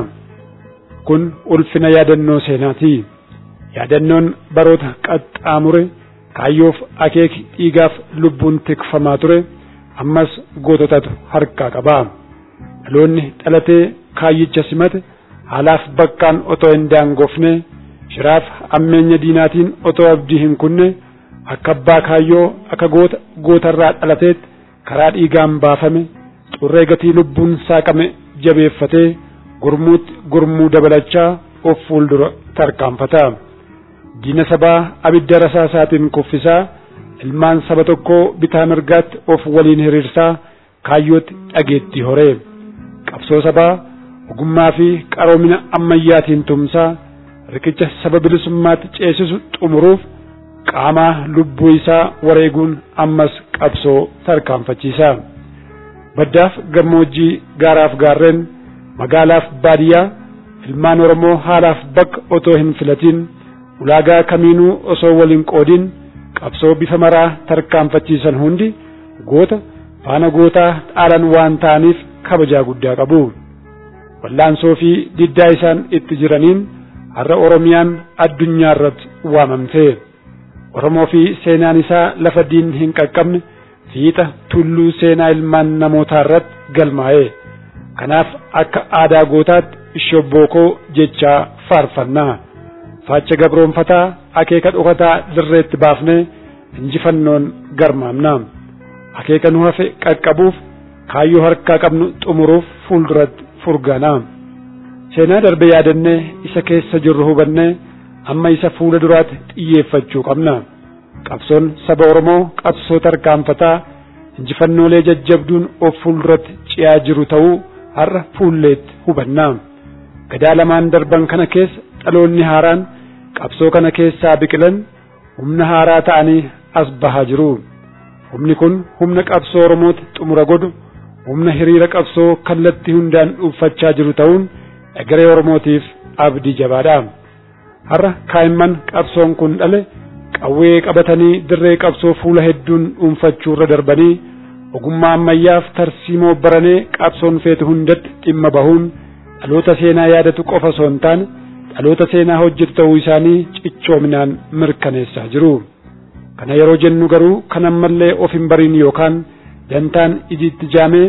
kun ulfina yaadannoo seenaati yaadannoon baroota qaxxaamure kaayyoof akeeki dhiigaaf lubbuun tikfamaa ture ammas goototatu harkaa qaba dhaloonni dhalatee kaayyicha simate haalaaf bakkaan otoo hin daangofne shiraaf ammeenya diinaatiin otoo abdii hin kunne akka abbaa kaayyoo akka goota gootarraa dhalateetti karaa dhiigaan baafame xurree gatii lubbuun saaqame jabeeffatee gurmuutti gurmuu dabalachaa of fuuldura tarkaanfata diina sabaa abidda rasaasaatiin kuffisaa ilmaan saba tokkoo bitaa mirgaatti of waliin hiriirsaa kaayyootti dhageetti horee qabsoo sabaa ogummaa fi qaroomina ammayyaatiin tumsaa riqicha saba bilisummaatti ceesisu xumuruuf qaamaa lubbuu isaa wareeguun ammas qabsoo tarkaanfachiisa baddaaf gammoojjii gaaraaf gaarreen magaalaaf baadiyyaa ilmaan oromoo haalaaf bakka otoo hin filatiin ulaagaa kamiinuu osoo waliin qoodin qabsoo bifa maraa tarkaanfachiisan hundi goota faana gootaa dhaalan waan ta'aniif kabajaa guddaa qabu wallaansoo fi diddaa isaan itti jiraniin har'a oromiyaan addunyaa irratti waamamte oromoo fi seenaan isaa lafa diin hin qaqqabne fiixa tulluu seenaa ilmaan namootaa irratti galmaa'e kanaaf akka aadaa gootaatti shobbookoo jechaa faarfannaa faacha gabroonfataa akeeka dhokataa dirreetti baafnee injifannoon garmaamna akeeka nu hafe qaqqabuuf kaayyoo harkaa qabnu xumuruuf fuulduratti furgaana seenaa darbe yaadannee isa keessa jirru hubannee amma isa fuula duraatti xiyyeeffachuu qabna qabsoon saba oromoo qabsoo tarkaanfataa injifannoolee jajjabduun of fuulduratti ci'aa jiru ta'uu har'a fuulleetti hubanna gadaa lamaan darban kana keessa dhaloonni haaraan qabsoo kana keessaa biqilan humna haaraa ta'anii as bahaa jiru humni kun humna qabsoo oromooti xumura godhu humna hiriira qabsoo kallattii hundaan dhuunfachaa jiru ta'uun egeree oromootiif abdii jabaadha har'a kaa'imman qabsoon kun dhale qawwee qabatanii dirree qabsoo fuula hedduun dhuunfachuu irra darbanii ogummaa ammayyaaf tarsiimoo baranee qabsoon feetu hundatti dhimma bahuun dhaloota seenaa yaadatu qofa osoo hin taane dhaloota seenaa hojjetu ta'uu isaanii cichoominaan mirkaneessaa jiru. Kana yeroo jennu garuu kan ammallee of hin bariin yookaan dantaan ijiitti jaamee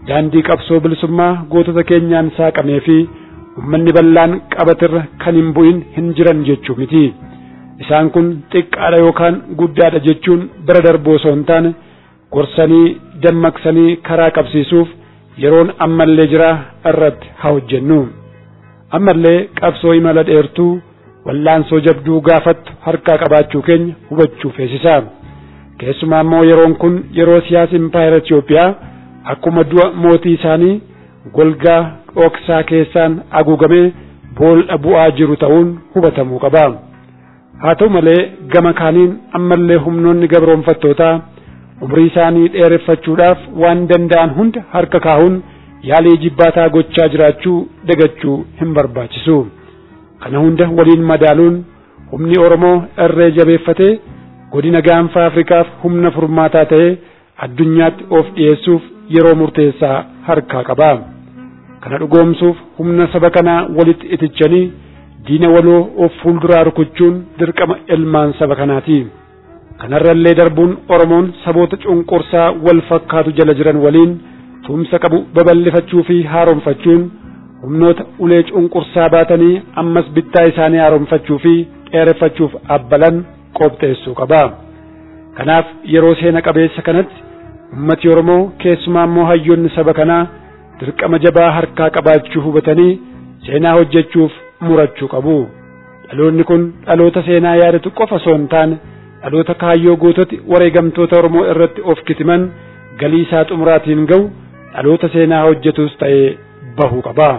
daandii qabsoo bilisummaa gootota keenyaan saaqamee fi ummanni bal'aan qabatirra kan hin bu'in hin jiran jechuu miti isaan kun xiqqaadha yookaan guddaadha jechuun bira darbuu osoo hin taane gorsanii dammaqsanii karaa qabsiisuuf yeroon ammallee jira irratti haa hojjennu ammallee qabsoo imala dheertuu wallaansoo jabduu gaafattu harkaa qabaachuu keenya hubachuu feesisa keessumaa immoo yeroon kun yeroo siyaasa impaayera Itoophiyaa akkuma du'a mootii isaanii golgaa dhoksaa keessaan haguugamee boolla bu'aa jiru ta'uun hubatamuu qaba. Haa ta'u malee gama kaaniin ammallee humnoonni gabroonfattootaa umrii isaanii dheereffachuudhaaf waan danda'an hunda harka kaa'uun yaalii jibbaataa gochaa jiraachuu dagachuu hin barbaachisu. Kana hunda waliin madaaluun humni Oromoo irree jabeeffatee godina gaanfa Afrikaaf humna furmaataa ta'ee addunyaatti of dhiyeessuuf yeroo murteessaa harkaa qaba. Kana dhugoomsuuf humna saba kanaa walitti itichanii diina waloo of fuulduraa rukuchuun dirqama ilmaan saba kanaati. Kanarrallee darbuun Oromoon saboota cunqursaa wal fakkaatu jala jiran waliin tumsa qabu babal'ifachuu fi haaromfachuun humnoota ulee cunqursaa baatanii ammas bittaa isaanii haaromfachuu fi dheereffachuuf abbalan qopheessuu qaba. Kanaaf yeroo seena qabeessa kanatti ummati Oromoo keessumaa immoo hayyoonni saba kanaa dirqama jabaa harkaa qabaachuu hubatanii seenaa hojjechuuf murachuu qabu. Dhaloonni kun dhaloota seenaa yaadatu qofa osoo hin taane dhaloota kaayyoo goototi wareegamtoota Oromoo irratti of kitiman galii isaa xumuraatiin ga'u dhaloota seenaa hojjetus ta'ee bahuu qaba.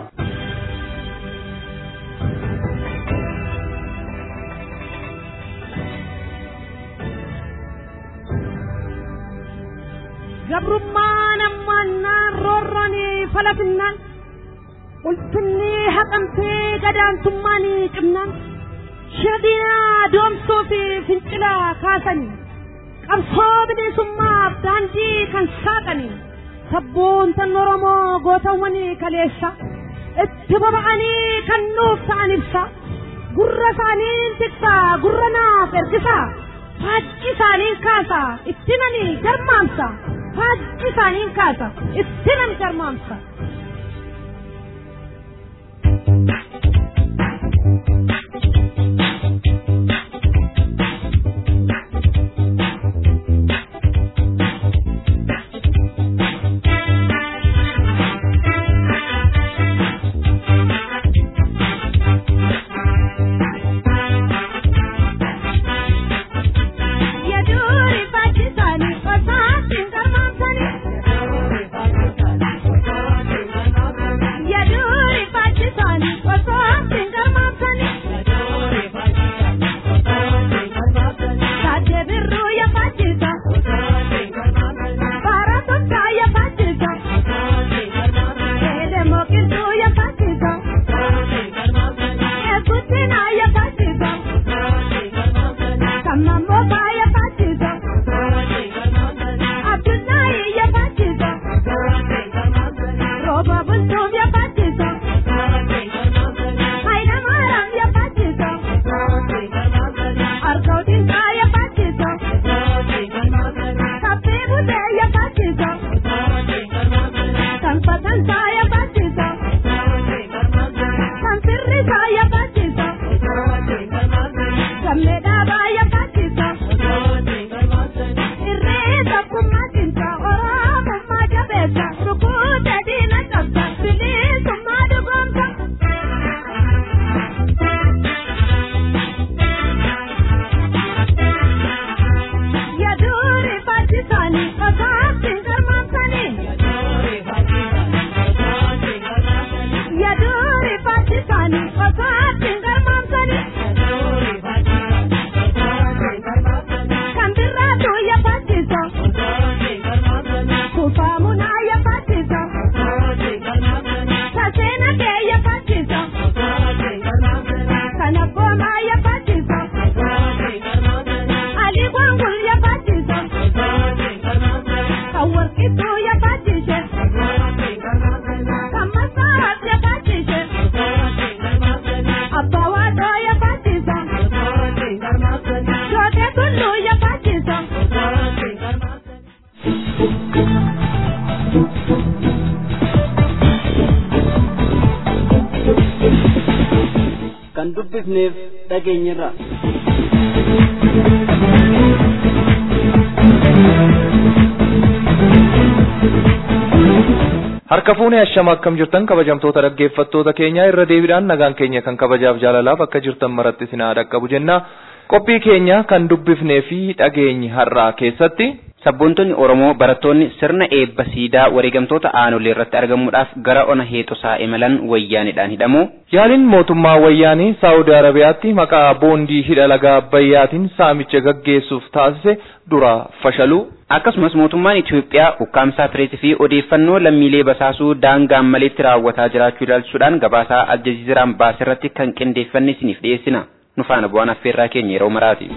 gabrummaan ammaannaan roorroonii falafinnaan ulfinnii haqamtee gadaantummaanii cimnaan shadinaa doomsuu fi fincilaa kaasanii qabsoo bilisummaaf daandii kan saaqanii sabboontan oromoo gootawwanii kaleessa itti boba'anii kan nuuf ta'an ibsa gurra isaaniin tiksaa gurra naaf ergisaa faajji isaaniin kaasa itti nani garmaamsa faajji isaaniin kaasa itti nan garmaamsa. dubbifneef dhageenyirra. Harka fuunee hashama akkam jirtan kabajamtoota dhaggeeffattoota keenya irra deebiidhaan nagaan keenya kan kabajaaf jaalalaaf akka jirtan maratti isin haa dhaqqabu jenna. Qophii keenya kan dubbifnee fi dhageenyi har'aa keessatti Sabboontonni Oromoo barattoonni sirna eebba siidaa wareegamtoota aanolee irratti argamuudhaaf gara ona heexusaa imalan wayyaanidhaan hidhamu. Yaaliin mootummaa wayyaanii Saawudi Arabiyaatti maqaa boondii hidha laga Abbayyaatiin saamicha gaggeessuuf taasise dura fashalu. Akkasumas mootummaan Itoophiyaa ukkaamsaa pireesii fi odeeffannoo lammiilee basaasuu daangaan maleetti raawwataa jiraachuu ilaalchisuudhaan gabaasaa aljaziiraan baasirratti kan qindeeffanne isiniif dhiyeessina. Nu faana bu'aan affeerraa keenya yeroo maraati.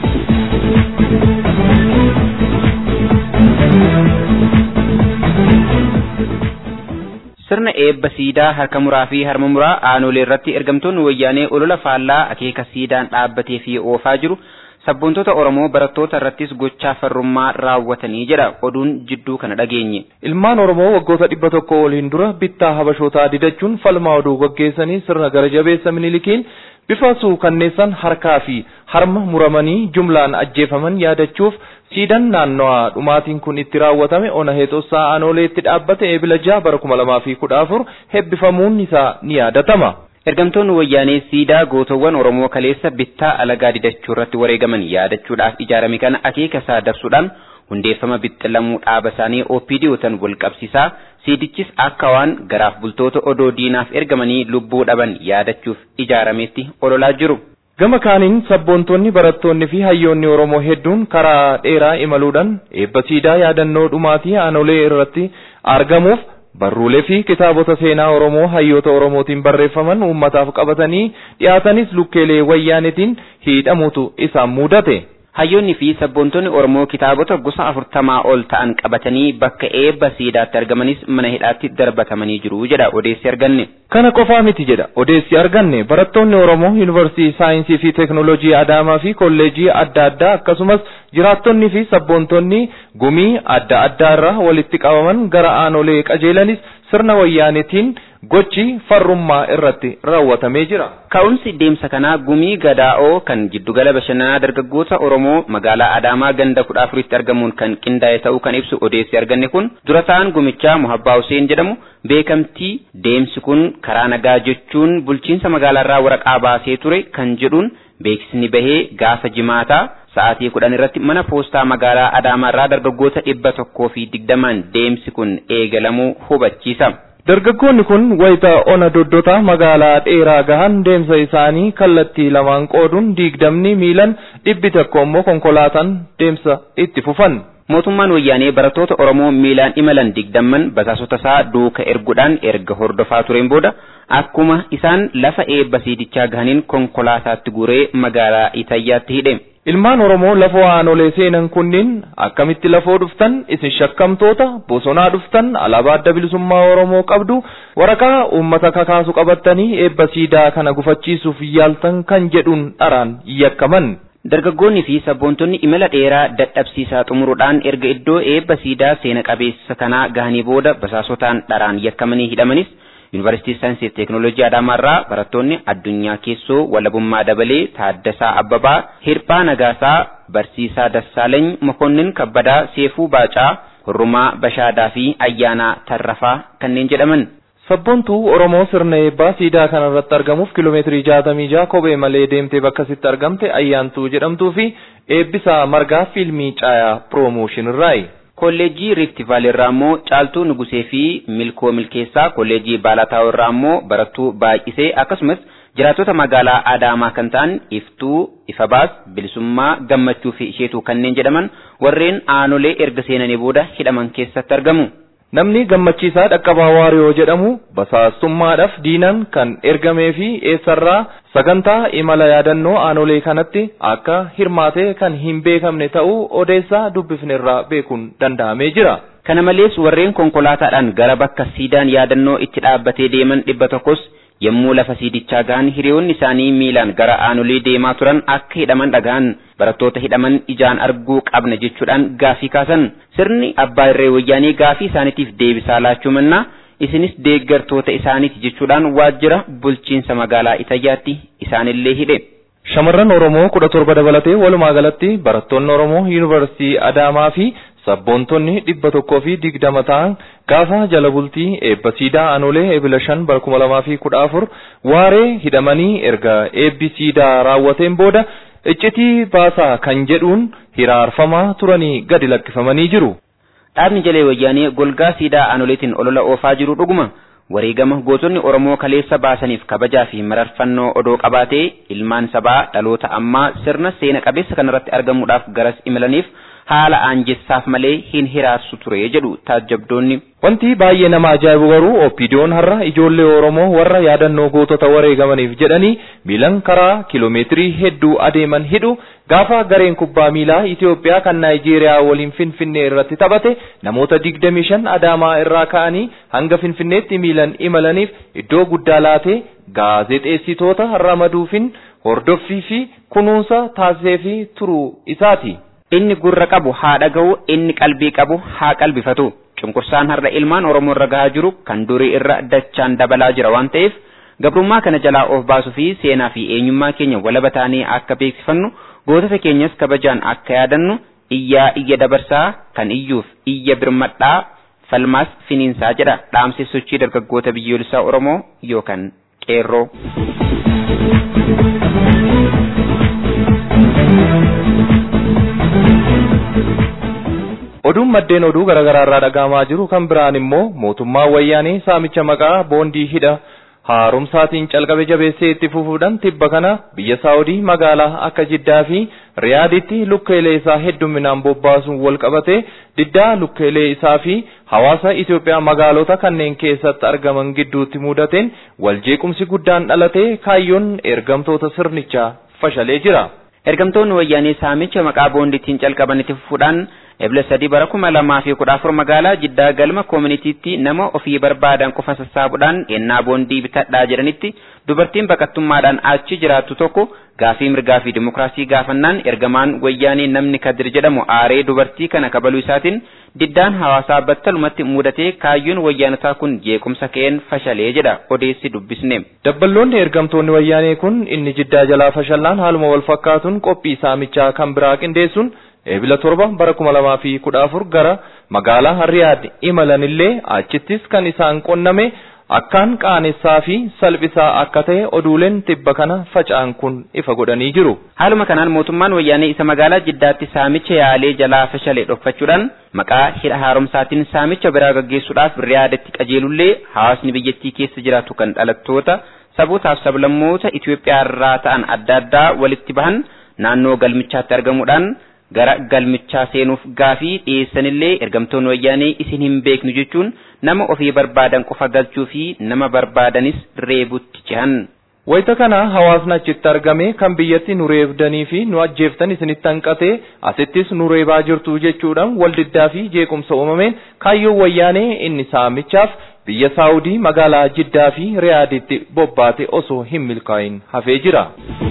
sirna eebba siidaa harka muraa fi harma muraa aanolee irratti ergamtoonni wayyaanee olola faallaa akeeka siidaan dhaabbatee fi oofaa jiru sabboontota Oromoo barattoota irrattis gochaa farrummaa raawwatanii jedha oduun jidduu kana dhageenye. Ilmaan Oromoo waggoota dhibba tokko oliin dura bittaa habashootaa didachuun falmaa oduu gaggeessanii sirna gara jabeessa minilikiin bifa suukanneessan harkaa fi harma muramanii jumlaan ajjeefaman yaadachuuf siidaan naannawaa dhumaatiin kun itti raawwatame ona heexossaa aanooleetti dhaabbate eebila jaha bara kuma lamaa fi kudha afur hebbifamuun isaa ni yaadatama. Ergamtoonni wayyaanee siidaa gootowwan Oromoo kaleessa bittaa alagaa didachuu irratti wareegaman yaadachuudhaaf ijaarame kana akeeka isaa dabsuudhaan hundeeffama bixxilamuu dhaaba isaanii OPD'ootan wal qabsiisaa siidichis akka waan garaaf bultoota odoo diinaaf ergamanii lubbuu dhaban yaadachuuf ijaarametti ololaa jiru. Gama kaaniin sabboontonni barattoonni fi hayyoonni Oromoo hedduun karaa dheeraa imaluudhaan eebba siidaa yaadannoo dhumaatii aanolee irratti argamuuf barruulee fi kitaabota seenaa Oromoo hayyoota Oromootiin barreeffaman uummataaf qabatanii dhiyaatanis lukkeelee wayyaanitiin hidhamuutu isaan mudate. Hayyoonni fi sabboontonni Oromoo kitaabota gosa afurtamaa ol ta'an qabatanii bakka eebba siidaatti argamanis mana hidhaatti darbatamanii jiru jedha odeessi arganne. Kana qofaa miti jedha odeessi arganne barattoonni Oromoo yuunivarsiitii saayinsii fi teeknooloojii Adaamaa fi kolleejii adda addaa akkasumas jiraattonni fi sabboontonni gumii adda addaa irraa walitti qabaman gara aanolee qajeelanis sirna wayyaanitiin gochi farrummaa irratti raawwatamee jira. Ka'umsi deemsa kanaa gumii gadaa'oo kan giddugala bashannanaa dargaggoota Oromoo magaalaa Adaamaa ganda kudha afuritti argamuun kan qindaa'e ta'uu kan ibsu odeessi arganne kun dura ta'an gumichaa Muhabbaa Hussein jedhamu beekamtii deemsi kun karaa nagaa jechuun bulchiinsa magaalaarraa waraqaa baasee ture kan jedhuun beeksisni bahee gaafa jimaataa sa'aatii kudhan irratti mana poostaa magaalaa Adaamaarraa dargaggoota dhibba tokkoo fi digdamaan deemsi kun eegalamuu hubachiisa. Dargaggoonni kun wayita ona doddota magaalaa dheeraa gahan deemsa isaanii kallattii lamaan qooduun digdamni miilan dhibbi tokko immoo konkolaataan deemsa itti fufan. Mootummaan wayyaanee barattoota Oromoo miilaan imalan digdamman basaasota isaa duuka erguudhaan erga hordofaa tureen booda akkuma isaan lafa eebba siidichaa gahaniin konkolaataatti guuree magaalaa Itayyaatti hidhe. Ilmaan Oromoo lafoo aanolee seenan kunniin akkamitti lafoo dhuftan isin shakkamtoota bosonaa dhuftan alaabaa adda bilisummaa Oromoo qabdu waraqaa uummata kakaasu qabattanii eebba siidaa kana gufachiisuuf yaaltan kan jedhuun dharaan yakkaman. Dargaggoonni fi sabboontonni imala dheeraa dadhabsiisaa xumuruudhaan erga iddoo eebba siidaa seena qabeessa kanaa gahanii booda basaasotaan dharaan yakkamanii hidhamanis Yuunivarsiitii Saayinsii fi Teeknooloojii Adaamaarraa barattoonni addunyaa keessoo walabummaa dabalee Taaddasaa Abbabaa, Hirphaa Nagaasaa, Barsiisaa Dassaalany, Mokonnin Kabbadaa, Seefuu Baacaa, Hurrumaa Bashaadaa fi Ayyaanaa Tarrafaa kanneen jedhaman. Sabboontuu Oromoo sirna eebbaa siidaa kana irratti argamuuf kiiloomeetirii jaatamii jaha kophee malee deemtee bakka sitti argamte ayyaantuu jedhamtuu fi eebbisaa margaa fiilmii caayaa piroomooshin irraayi. Kolleejjii Rift Valley irraa immoo Caaltuu Nugusee fi Milkoo Milkeessaa, Kolleejjii Baalataa irraa immoo Barattuu Baay'isee akkasumas jiraattota magaalaa Adaamaa kan ta'an Iftuu, Ifabaas, Bilisummaa, Gammachuu fi Isheetuu kanneen jedhaman warreen aanolee erga seenanii booda hidhaman keessatti argamu. Namni gammachiisaa dhaqqabaa waariyoo jedhamu basaastummaadhaaf diinan kan ergamee fi eessarraa sagantaa imala yaadannoo aanolee kanatti akka hirmaatee kan hin beekamne ta'uu odeessaa dubbifnerraa beekuun danda'amee jira. Kana malees warreen konkolaataadhaan gara bakka siidaan yaadannoo itti dhaabbatee deeman dhibba tokkos yommuu lafa siidichaa gahan hiriyoonni isaanii miilaan gara aanolee deemaa turan akka hidhaman dhagahan barattoota hidhaman ijaan arguu qabna jechuudhaan gaafii kaasan sirni abbaa irree wayyaanii gaafii isaaniitiif deebisaa laachuu mannaa isinis deeggartoota isaaniiti jechuudhaan waajjira bulchiinsa magaalaa Itayyaatti isaanillee hidhe. Shamarran Oromoo kudha torba dabalatee walumaa galatti barattoonni Oromoo Yuunivarsiitii Adaamaa fi sabboontonni dhibba tokkoo fi digdama ta'an gaafa jala bultii eebba siidaa anolee eebila shan bara kuma lamaa fi kudha afur waaree hidhamanii erga eebbi siidaa raawwateen booda iccitii baasaa kan jedhuun hiraarfamaa turanii gadi lakkifamanii jiru. Dhaabni jalee wayyaanee golgaa siidaa anoleetiin olola oofaa jiru dhuguma. wareegama gootonni Oromoo kaleessa baasaniif kabajaa fi mararfannoo odoo qabaatee ilmaan sabaa dhaloota ammaa sirna seena qabeessa kanarratti argamuudhaaf garas imalaniif haala aanjessaaf malee hin hiraarsu ture jedhu taajjabdoonni. Wanti baay'ee nama ajaa'ibu garuu Oppiidiyoon har'a ijoollee Oromoo warra yaadannoo gootota wareegamaniif jedhanii miilan karaa kiloomeetirii hedduu adeeman hidhu gaafa gareen kubbaa miilaa Itoophiyaa kan Naayijeeriyaa waliin Finfinnee irratti taphate namoota 25 Adaamaa irraa ka'anii hanga Finfinneetti miilan imalaniif iddoo guddaa laatee gaazexeessitoota ramaduufin hordoffii fi kunuunsa taasiseefii turuu isaati. Inni gurra qabu haa dhaga'u, inni qalbii qabu haa qalbifatu. Cunqursaan har'a ilmaan Oromoo irra gahaa jiru kan durii irra dachaan dabalaa jira waan ta'eef gabrummaa kana jalaa of baasuu fi seenaa fi eenyummaa keenya walaba taanee akka beeksifannu gootota keenyas kabajaan akka yaadannu iyyaa iyya dabarsaa kan iyyuuf iyya birmadhaa falmaas finiinsaa jedha dhaamsi sochii dargaggoota biyyoolessaa Oromoo yookaan qeerroo. Oduun maddeen oduu garaagaraa irraa dhagahamaa jiru kan biraan immoo mootummaa wayyaanee saamicha maqaa boondii hidha haaromsaatiin calqabe jabeessee itti fufuudhaan tibba kana biyya Saawudii magaalaa akka Jiddaa fi Riyaaditti lukkeelee isaa hedduminaan bobbaasuun wal qabate diddaa lukkeelee isaa fi hawaasa Itoophiyaa magaalota kanneen keessatti argaman gidduutti mudateen waljeequmsi guddaan dhalatee kaayyoon ergamtoota sirnichaa fashalee jira. Ergamtoonni wayyaanee saamicha maqaa boondiitiin calqaban itti fufuudhaan ebla sadii bara kuma lamaa fi kudha afur magaalaa jiddaa galma koominitiitti nama ofii barbaadan qofa sassaabuudhaan ennaa boondii bitadhaa jedhanitti dubartiin baqattummaadhaan achi jiraattu tokko gaafii mirgaa fi dimokiraasii gaafannaan ergamaan wayyaanee namni kadir jedhamu aaree dubartii kana kabaluu isaatiin diddaan hawaasaa battalumatti mudatee kaayyoon wayyaanotaa kun jeequmsa ka'een fashalee jedha odeessi dubbisne. Dabballoonni ergamtoonni wayyaanee kun inni jiddaa jalaa fashallaan haaluma wal fakkaatuun qophii saamichaa kan biraa qindeessuun Eebila torba bara kuma lamaa fi kudha afur gara magaalaa Riyaad imalanillee achittis kan isaan qonname akkaan qaanessaa fi salphisaa akka ta'e oduuleen tibba kana faca'an kun ifa godhanii jiru. Haaluma kanaan mootummaan wayyaanee isa magaalaa jiddaatti saamicha yaalee jalaa fashalee dhokfachuudhaan maqaa hidha haaromsaatiin saamicha biraa gaggeessuudhaaf Riyaadatti qajeelullee hawaasni biyyattii keessa jiraatu kan dhalattoota sabootaaf sablammoota Itoophiyaa irraa ta'an adda addaa walitti bahan naannoo galmichaatti argamuudhaan gara galmichaa seenuuf gaafii dhiyeessanillee ergamtoonni wayyaanee isin hin beeknu jechuun nama ofii barbaadan qofa galchuu fi nama barbaadanis reebutti cehan. Wayita kana hawaasni achitti argame kan biyyatti nu reebdanii fi nu ajjeeftan isinitti hanqatee asittis nu reebaa jirtu jechuudhaan waldiddaa fi jeequmsa uumameen kaayyoon wayyaanee inni saamichaaf biyya Saawudii magaalaa Jiddaa fi Riyaaditti bobbaate osoo hin milkaa'in hafee jira.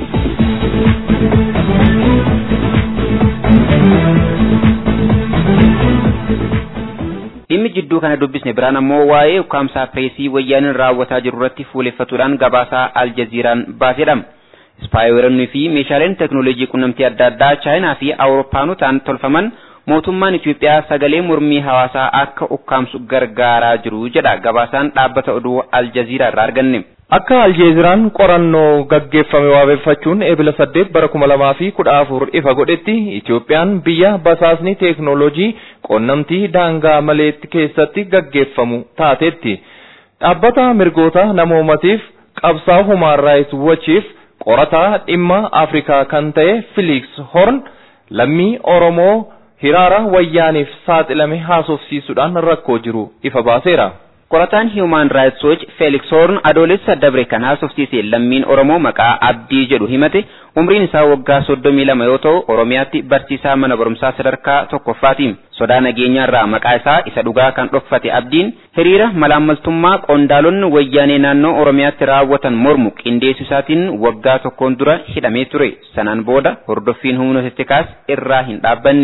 Dhimmi jidduu kana dubbisne biraan ammoo waa'ee ukkaamsaa pireesii wayyaaniin raawwataa jiru irratti fuuleffatuudhaan gabaasaa aljaziiraan baasedha. Ispaayiweeronnii fi meeshaaleen teekinooloojii qunnamtii adda addaa chaayinaa fi awurooppaanotaan tolfaman mootummaan Itoophiyaa sagalee mormii hawaasaa akka ukkaamsu gargaaraa jiru jedha gabaasaan dhaabbata oduu aljaziiraa irraa arganne. Akka Aljeeziraan qorannoo gaggeeffame waabeffachuun eebila saddeet bara kuma lamaa fi kudha afur ifa godhetti Itoophiyaan biyya basaasni teeknooloojii qunnamtii daangaa maleetti keessatti gaggeeffamu taatetti. Dhaabbata mirgoota namoomatiif qabsaa'aa Human Rights Watchiif qorataa dhimma Afrikaa kan ta'e Felix Horn lammii Oromoo hiraara wayyaaniif saaxilame haasofsiisuudhaan rakkoo jiru ifa baaseera. Qorataan Human Rights Watch Felix Horn adoolessa dabre kan haasofsiise lammiin Oromoo maqaa Abdii jedhu himate umriin isaa waggaa soddomii lama yoo ta'u Oromiyaatti barsiisaa mana barumsaa sadarkaa tokkoffaati. Sodaa nageenyaarraa maqaa isaa isa dhugaa kan dhokfate Abdiin hiriira malaammaltummaa qondaalonni wayyaanee naannoo Oromiyaatti raawwatan mormu qindeessu isaatiin waggaa tokkoon dura hidhamee ture. Sanaan booda hordoffiin humnoota tikaas irraa hin dhaabbanne.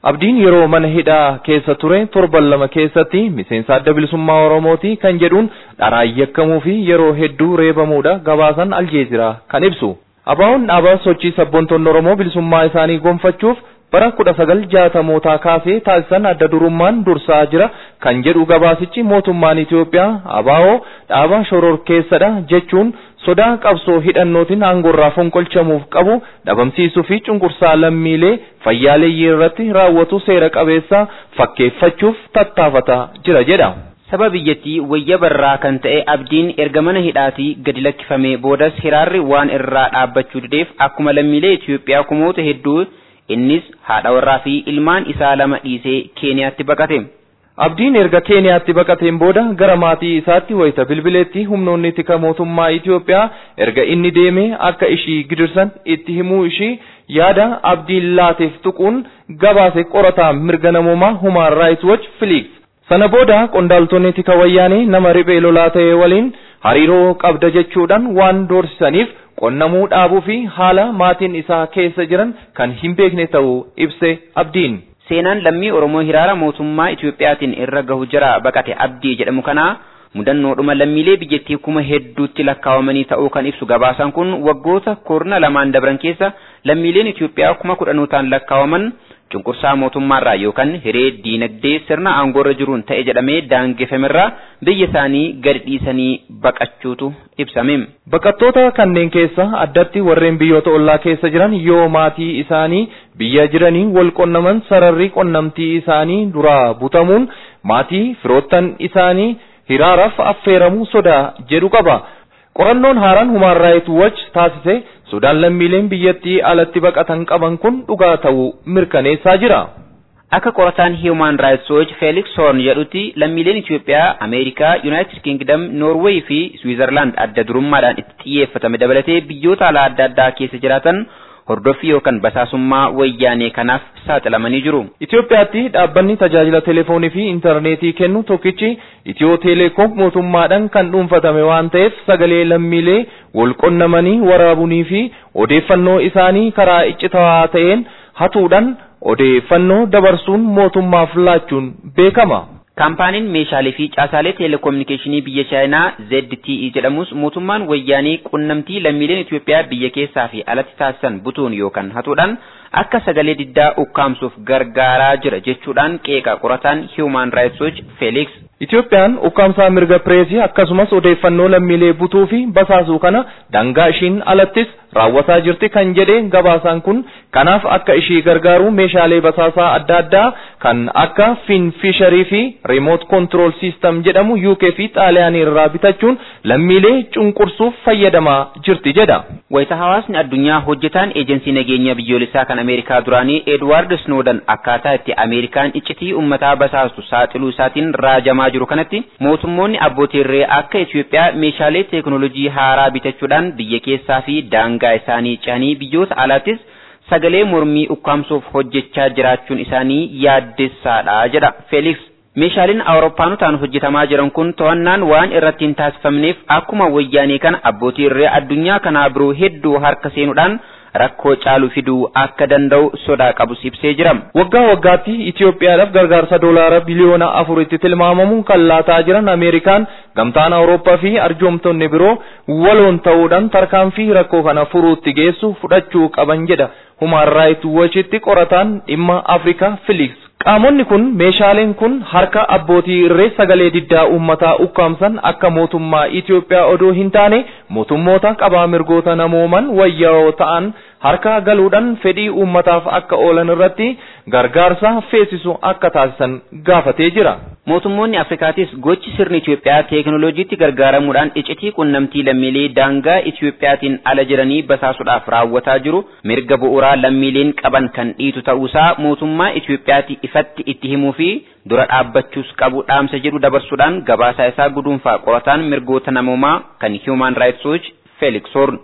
Abdiin yeroo mana hidhaa keessa ture torban lama keessatti miseensa adda bilisummaa Oromooti kan jedhuun dharaan yakkamuu fi yeroo hedduu reebamuudha gabaasan Aljeeziraa kan ibsu. Abaa'oon dhaabaa sochii sabboontoonni Oromoo bilisummaa isaanii gonfachuuf bara kudha sagal jaatamootaa kaasee taasisan adda durummaan dursaa jira kan jedhu gabaasichi mootummaan Itoophiyaa abaa'oo dhaaba shororkeessadha jechuun sodaa qabsoo hidhannootiin aangorraa fonqolchamuuf qabu dhabamsiisuu fi cunqursaa lammiilee fayyaaleeyyii irratti raawwatu seera qabeessa fakkeeffachuuf tattaafataa jira jedha. Saba biyyattii wayya barraa kan ta'e abdiin erga mana hidhaatii gadi lakkifamee boodas hiraarri waan irraa dhaabbachuu dideef akkuma lammiilee Itoophiyaa kumoota hedduu innis haadha warraa fi ilmaan isaa lama dhiisee Keeniyaatti baqate. Abdiin erga Keeniyaatti baqateen booda gara maatii isaatti wayita bilbileetti humnoonni tika mootummaa Itoophiyaa erga inni deemee akka ishii gidirsan itti himuu ishii yaada abdiin laateef tuquun gabaase qorataa mirga namoomaa Human Rights Watch Felix. Sana booda qondaaltonni tika wayyaanii nama riphee lolaa ta'e waliin hariiroo qabda jechuudhaan waan doorsisaniif qonnamuu dhaabuu fi haala maatiin isaa keessa jiran kan hin beekne ta'uu ibse abdiin. Seenaan lammii Oromoo hiraara mootummaa Itoophiyaatiin irra gahu jira baqate abdii jedhamu kana mudannoodhuma lammiilee biyyattii kuma hedduutti lakkaawamanii ta'uu kan ibsu gabaasaan kun waggoota kurna lamaan dabran keessa lammiileen Itoophiyaa kuma kudhanootaan lakkaawaman cunqursaa mootummaarraa yookaan hiree diinagdee sirna aangoorra jiruun ta'e jedhamee daangeffamerraa biyya isaanii gadi dhiisanii baqachuutu ibsame. Baqattoota kanneen keessa addatti warreen biyyoota ollaa keessa jiran yoo maatii isaanii biyya jiranii wal qonnaman sararri qunnamtii isaanii duraa butamuun maatii firoottan isaanii hiraaraaf affeeramuu sodaa jedhu qaba. Qorannoon haaraan Human Rights Watch taasise Sudaan lammiileen biyyattii alatti baqatan qaban kun dhugaa ta'uu mirkaneessaa jira. Akka qorataan Human Rights Watch Felix Horn jedhutti lammiileen Itoophiyaa, Ameerikaa, United Kingdom, Norway fi Switzerland adda durummaadhaan itti xiyyeeffatame dabalatee biyyoota alaa adda addaa keessa jiraatan hordoffii yookaan basaasummaa wayyaanee kanaaf saaxilamanii jiru. Itoophiyaatti dhaabbanni tajaajila telefoonii fi intarneetii kennu tokkichi Itiyoo Teleekoom mootummaadhaan kan dhuunfatame waan ta'eef sagalee lammiilee wal qunnamanii waraabuunii fi odeeffannoo isaanii karaa iccitawaa ta'een hatuudhaan odeeffannoo dabarsuun mootummaaf laachuun beekama. Kaampaaniin meeshaalee fi caasaalee teeleekoominikeeshinii biyya Chaayinaa ZTE jedhamus mootummaan wayyaanii qunnamtii lammiileen Itoophiyaa biyya keessaa fi alatti taasisan butuun yookaan hatuudhaan akka sagalee diddaa ukkaamsuuf gargaaraa jira jechuudhaan qeeqa qorataan Human Rights Watch Felix. Itoophiyaan ukkaamsaa mirga pireesii akkasumas odeeffannoo lammiilee butuu fi basaasuu kana dangaa ishiin alattis raawwataa jirti kan jedhe gabaasaan kun kanaaf akka ishii gargaaru meeshaalee basaasaa adda addaa kan akka finfisharii fi remote control system jedhamu UK fi xaaliyaanii irraa bitachuun lammiilee cunqursuuf fayyadamaa jirti jedha. Wayita hawaasni addunyaa hojjetaan eejensii nageenya biyyoolessaa kan Ameerikaa duraanii Edward Snowden akkaataa itti Ameerikaan iccitii uummataa basaastu saaxiluu isaatiin raajamaa jiru kanatti mootummoonni abbootii irree akka Itoophiyaa meeshaalee teekinooloojii haaraa bitachuudhaan biyya keessaa fi daangaa isaanii ce'anii biyyoota alaattis sagalee mormii ukkaamsuuf hojjechaa jiraachuun isaanii yaaddessaadha jedha Felix. Meeshaaleen Awurooppaanotaan hojjetamaa jiran kun to'annaan waan irratti hin taasifamneef akkuma wayyaanee kana abbootii irree addunyaa kanaa biroo hedduu harka seenuudhaan rakkoo caalu fiduu akka danda'u sodaa qabus ibsee jira. Waggaa waggaatti Itoophiyaadhaaf gargaarsa doolaara biliyoona afuritti tilmaamamu kan laataa jiran Ameerikaan gamtaan Awurooppaa fi arjoomtonni biroo waloon ta'uudhaan tarkaanfii rakkoo kana furuutti geessu fudhachuu qaban jedha Human Rights Watchitti qorataan dhimma Afrikaa Felix. Qaamonni kun meeshaaleen kun harka abbootii irree sagalee diddaa uummataa ukkaamsan akka mootummaa Itoophiyaa odoo hin taane mootummoota qabaa mirgoota namooman wayyaa'oo ta'an harka galuudhaan fedhii uummataaf akka oolan irratti gargaarsa feesisu akka taasisan gaafatee jira. Mootummoonni Afrikaatis gochi sirni Itoophiyaa teekinooloojiitti gargaaramuudhaan iccitii qunnamtii lammiilee daangaa Itoophiyaatiin ala jiranii basaasuudhaaf raawwataa jiru mirga bu'uuraa lammiileen qaban kan dhiitu ta'uusaa mootummaa Itoophiyaatti ifatti itti himuu fi dura dhaabbachuus qabu dhaamsa jedhu dabarsuudhaan gabaasaa isaa guduunfaa qorataan mirgoota namoomaa kan Human Rights Watch Felix Horn.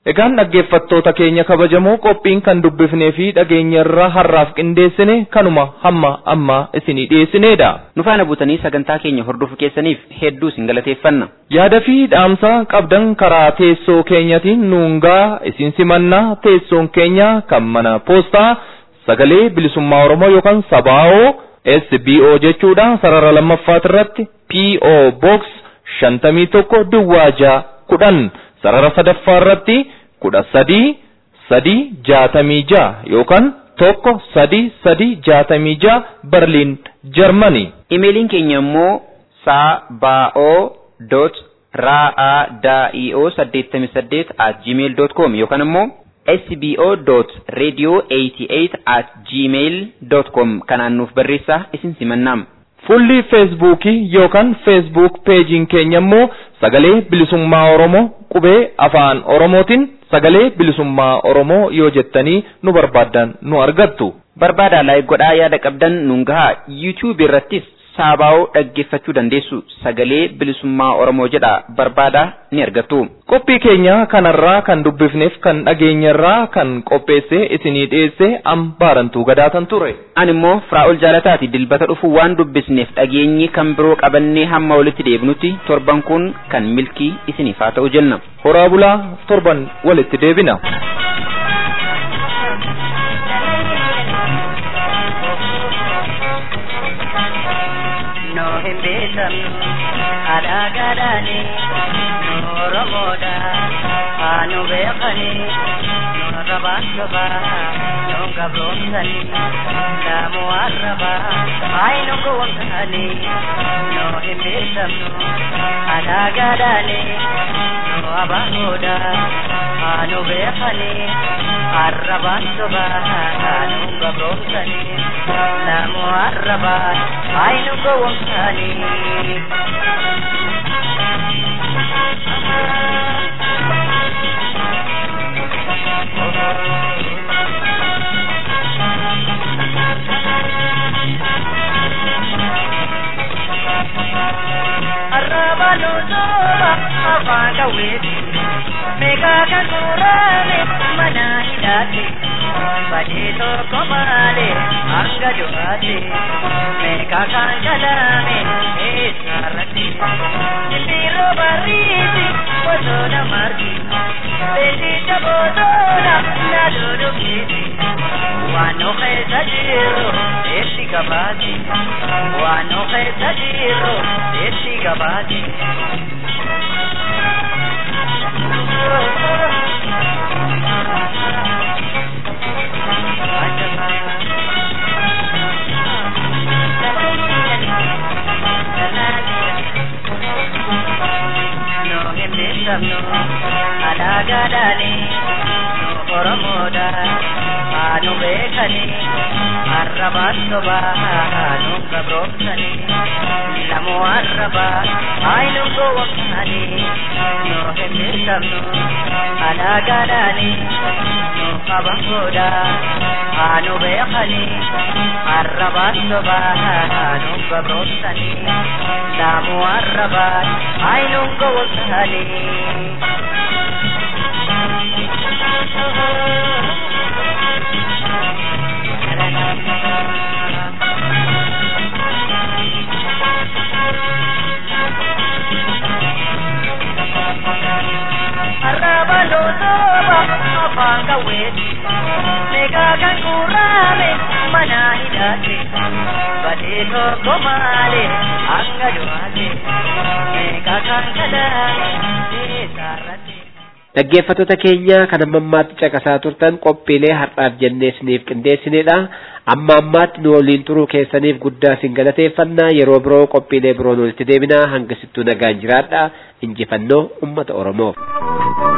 Egaan dhaggeeffattoota keenya kabajamoo qophiin kan dubbifnee fi dhageenya irraa har'aaf qindeessine kanuma hamma amma isinii dhiyeessineedha. Nu faana buutanii sagantaa keenya hordofuu keessaniif hedduu isin galateeffanna. Yaada fi dhaamsa qabdan karaa teessoo keenyatiin nuungaa isin simannaa teessoon keenya kan mana poostaa sagalee bilisummaa Oromoo yookaan sabaa'oo SBO jechuudha sarara lammaffaat irratti PO Box shantamii tokko duwwaa ja'a kudhan sarara sadaffaa irratti kudha sadii sadii jaatamii ja'a yookaan tokko sadii sadii jaatamii ja'a Berliin Jarmanii. Imeeliin keenya immoo sabaa'oo dot ra'aa daa'io saddeettamii saddeet at gmail dot com yookaan immoo sbo.radio88 at gmail.com kanaan nuuf barreessaa isin simannaam. Fuulli feesbuukii yookaan feesbuuk peejiin keenya immoo sagalee bilisummaa Oromoo qubee afaan Oromootiin sagalee bilisummaa Oromoo yoo jettanii nu barbaaddan nu argattu. Barbaadaa laayik godhaa yaada qabdan nuun gahaa yuutuubii irrattis saabaa'oo dhaggeeffachuu dandeessu sagalee bilisummaa Oromoo jedha barbaadaa ni argattu. Qophii keenya kanarraa kan dubbifneef kan dhageenyarraa kan qopheesse isinii dhiyeesse ambaarantuu gadaatan ture. Ani immoo Firaa'ol Jaalataati dilbata dhufu waan dubbisneef dhageenyi kan biroo qabannee hamma walitti deebinutti torban kun kan milkii isiniif haa ta'u jenna. Horaa bulaa torban walitti deebina. no hin beekamnu aadaa gaadhaani nu oromoodha haa nu beekani nu arrabaan sobaa nu gabroomsani laamu arrabaa haay nu gowwomsani no hin beekamnu aadaa gaadhaani nu abaahoodha haa nu beekani arrabaan sobaa haa nu gabroomsani laamu arrabaa haay nu gowwomsani arrabanu soba afaan qawweeti meeqaa kan muraame mana hidhaate badee tokko malee hanga du'aate meeqaa kan kalame eessarratti simbirroo barriiti bosona margi beeksicha bosona na dudukeeti waan nu keessa jirru eessi gabaati waan nu keessa jirru eessi gabaati. No hin beekamnu alaagaadhaani nu oromoodha haa nu beekani arrabaan sobaa haa nu gabroomsani lamu arrabaa haa nu gowwomsani nu hin beekamnu alaagaadhaani nu abahoodha haa nu beekani arrabaan sobaa haa nu gabroomsani lamu arrabaa haa nu gowwomsani. Arrabalo soba afaan qawweeti meeqaa kan gurraame mana hidhaate badee tokko malee hanga du'aate meeqaa kan kalaame eessarratti. Dhaggeeffattoota keenya kan amma ammaatti caqasaa turtan qophiilee har'aaf jennee isiniif qindeessinedha. Amma ammaatti nu waliin turuu keessaniif guddaa isin galateeffannaa yeroo biroo qophiilee biroon walitti deebinaa hanga sittuu nagaan jiraadha. Injifannoo uummata Oromoof.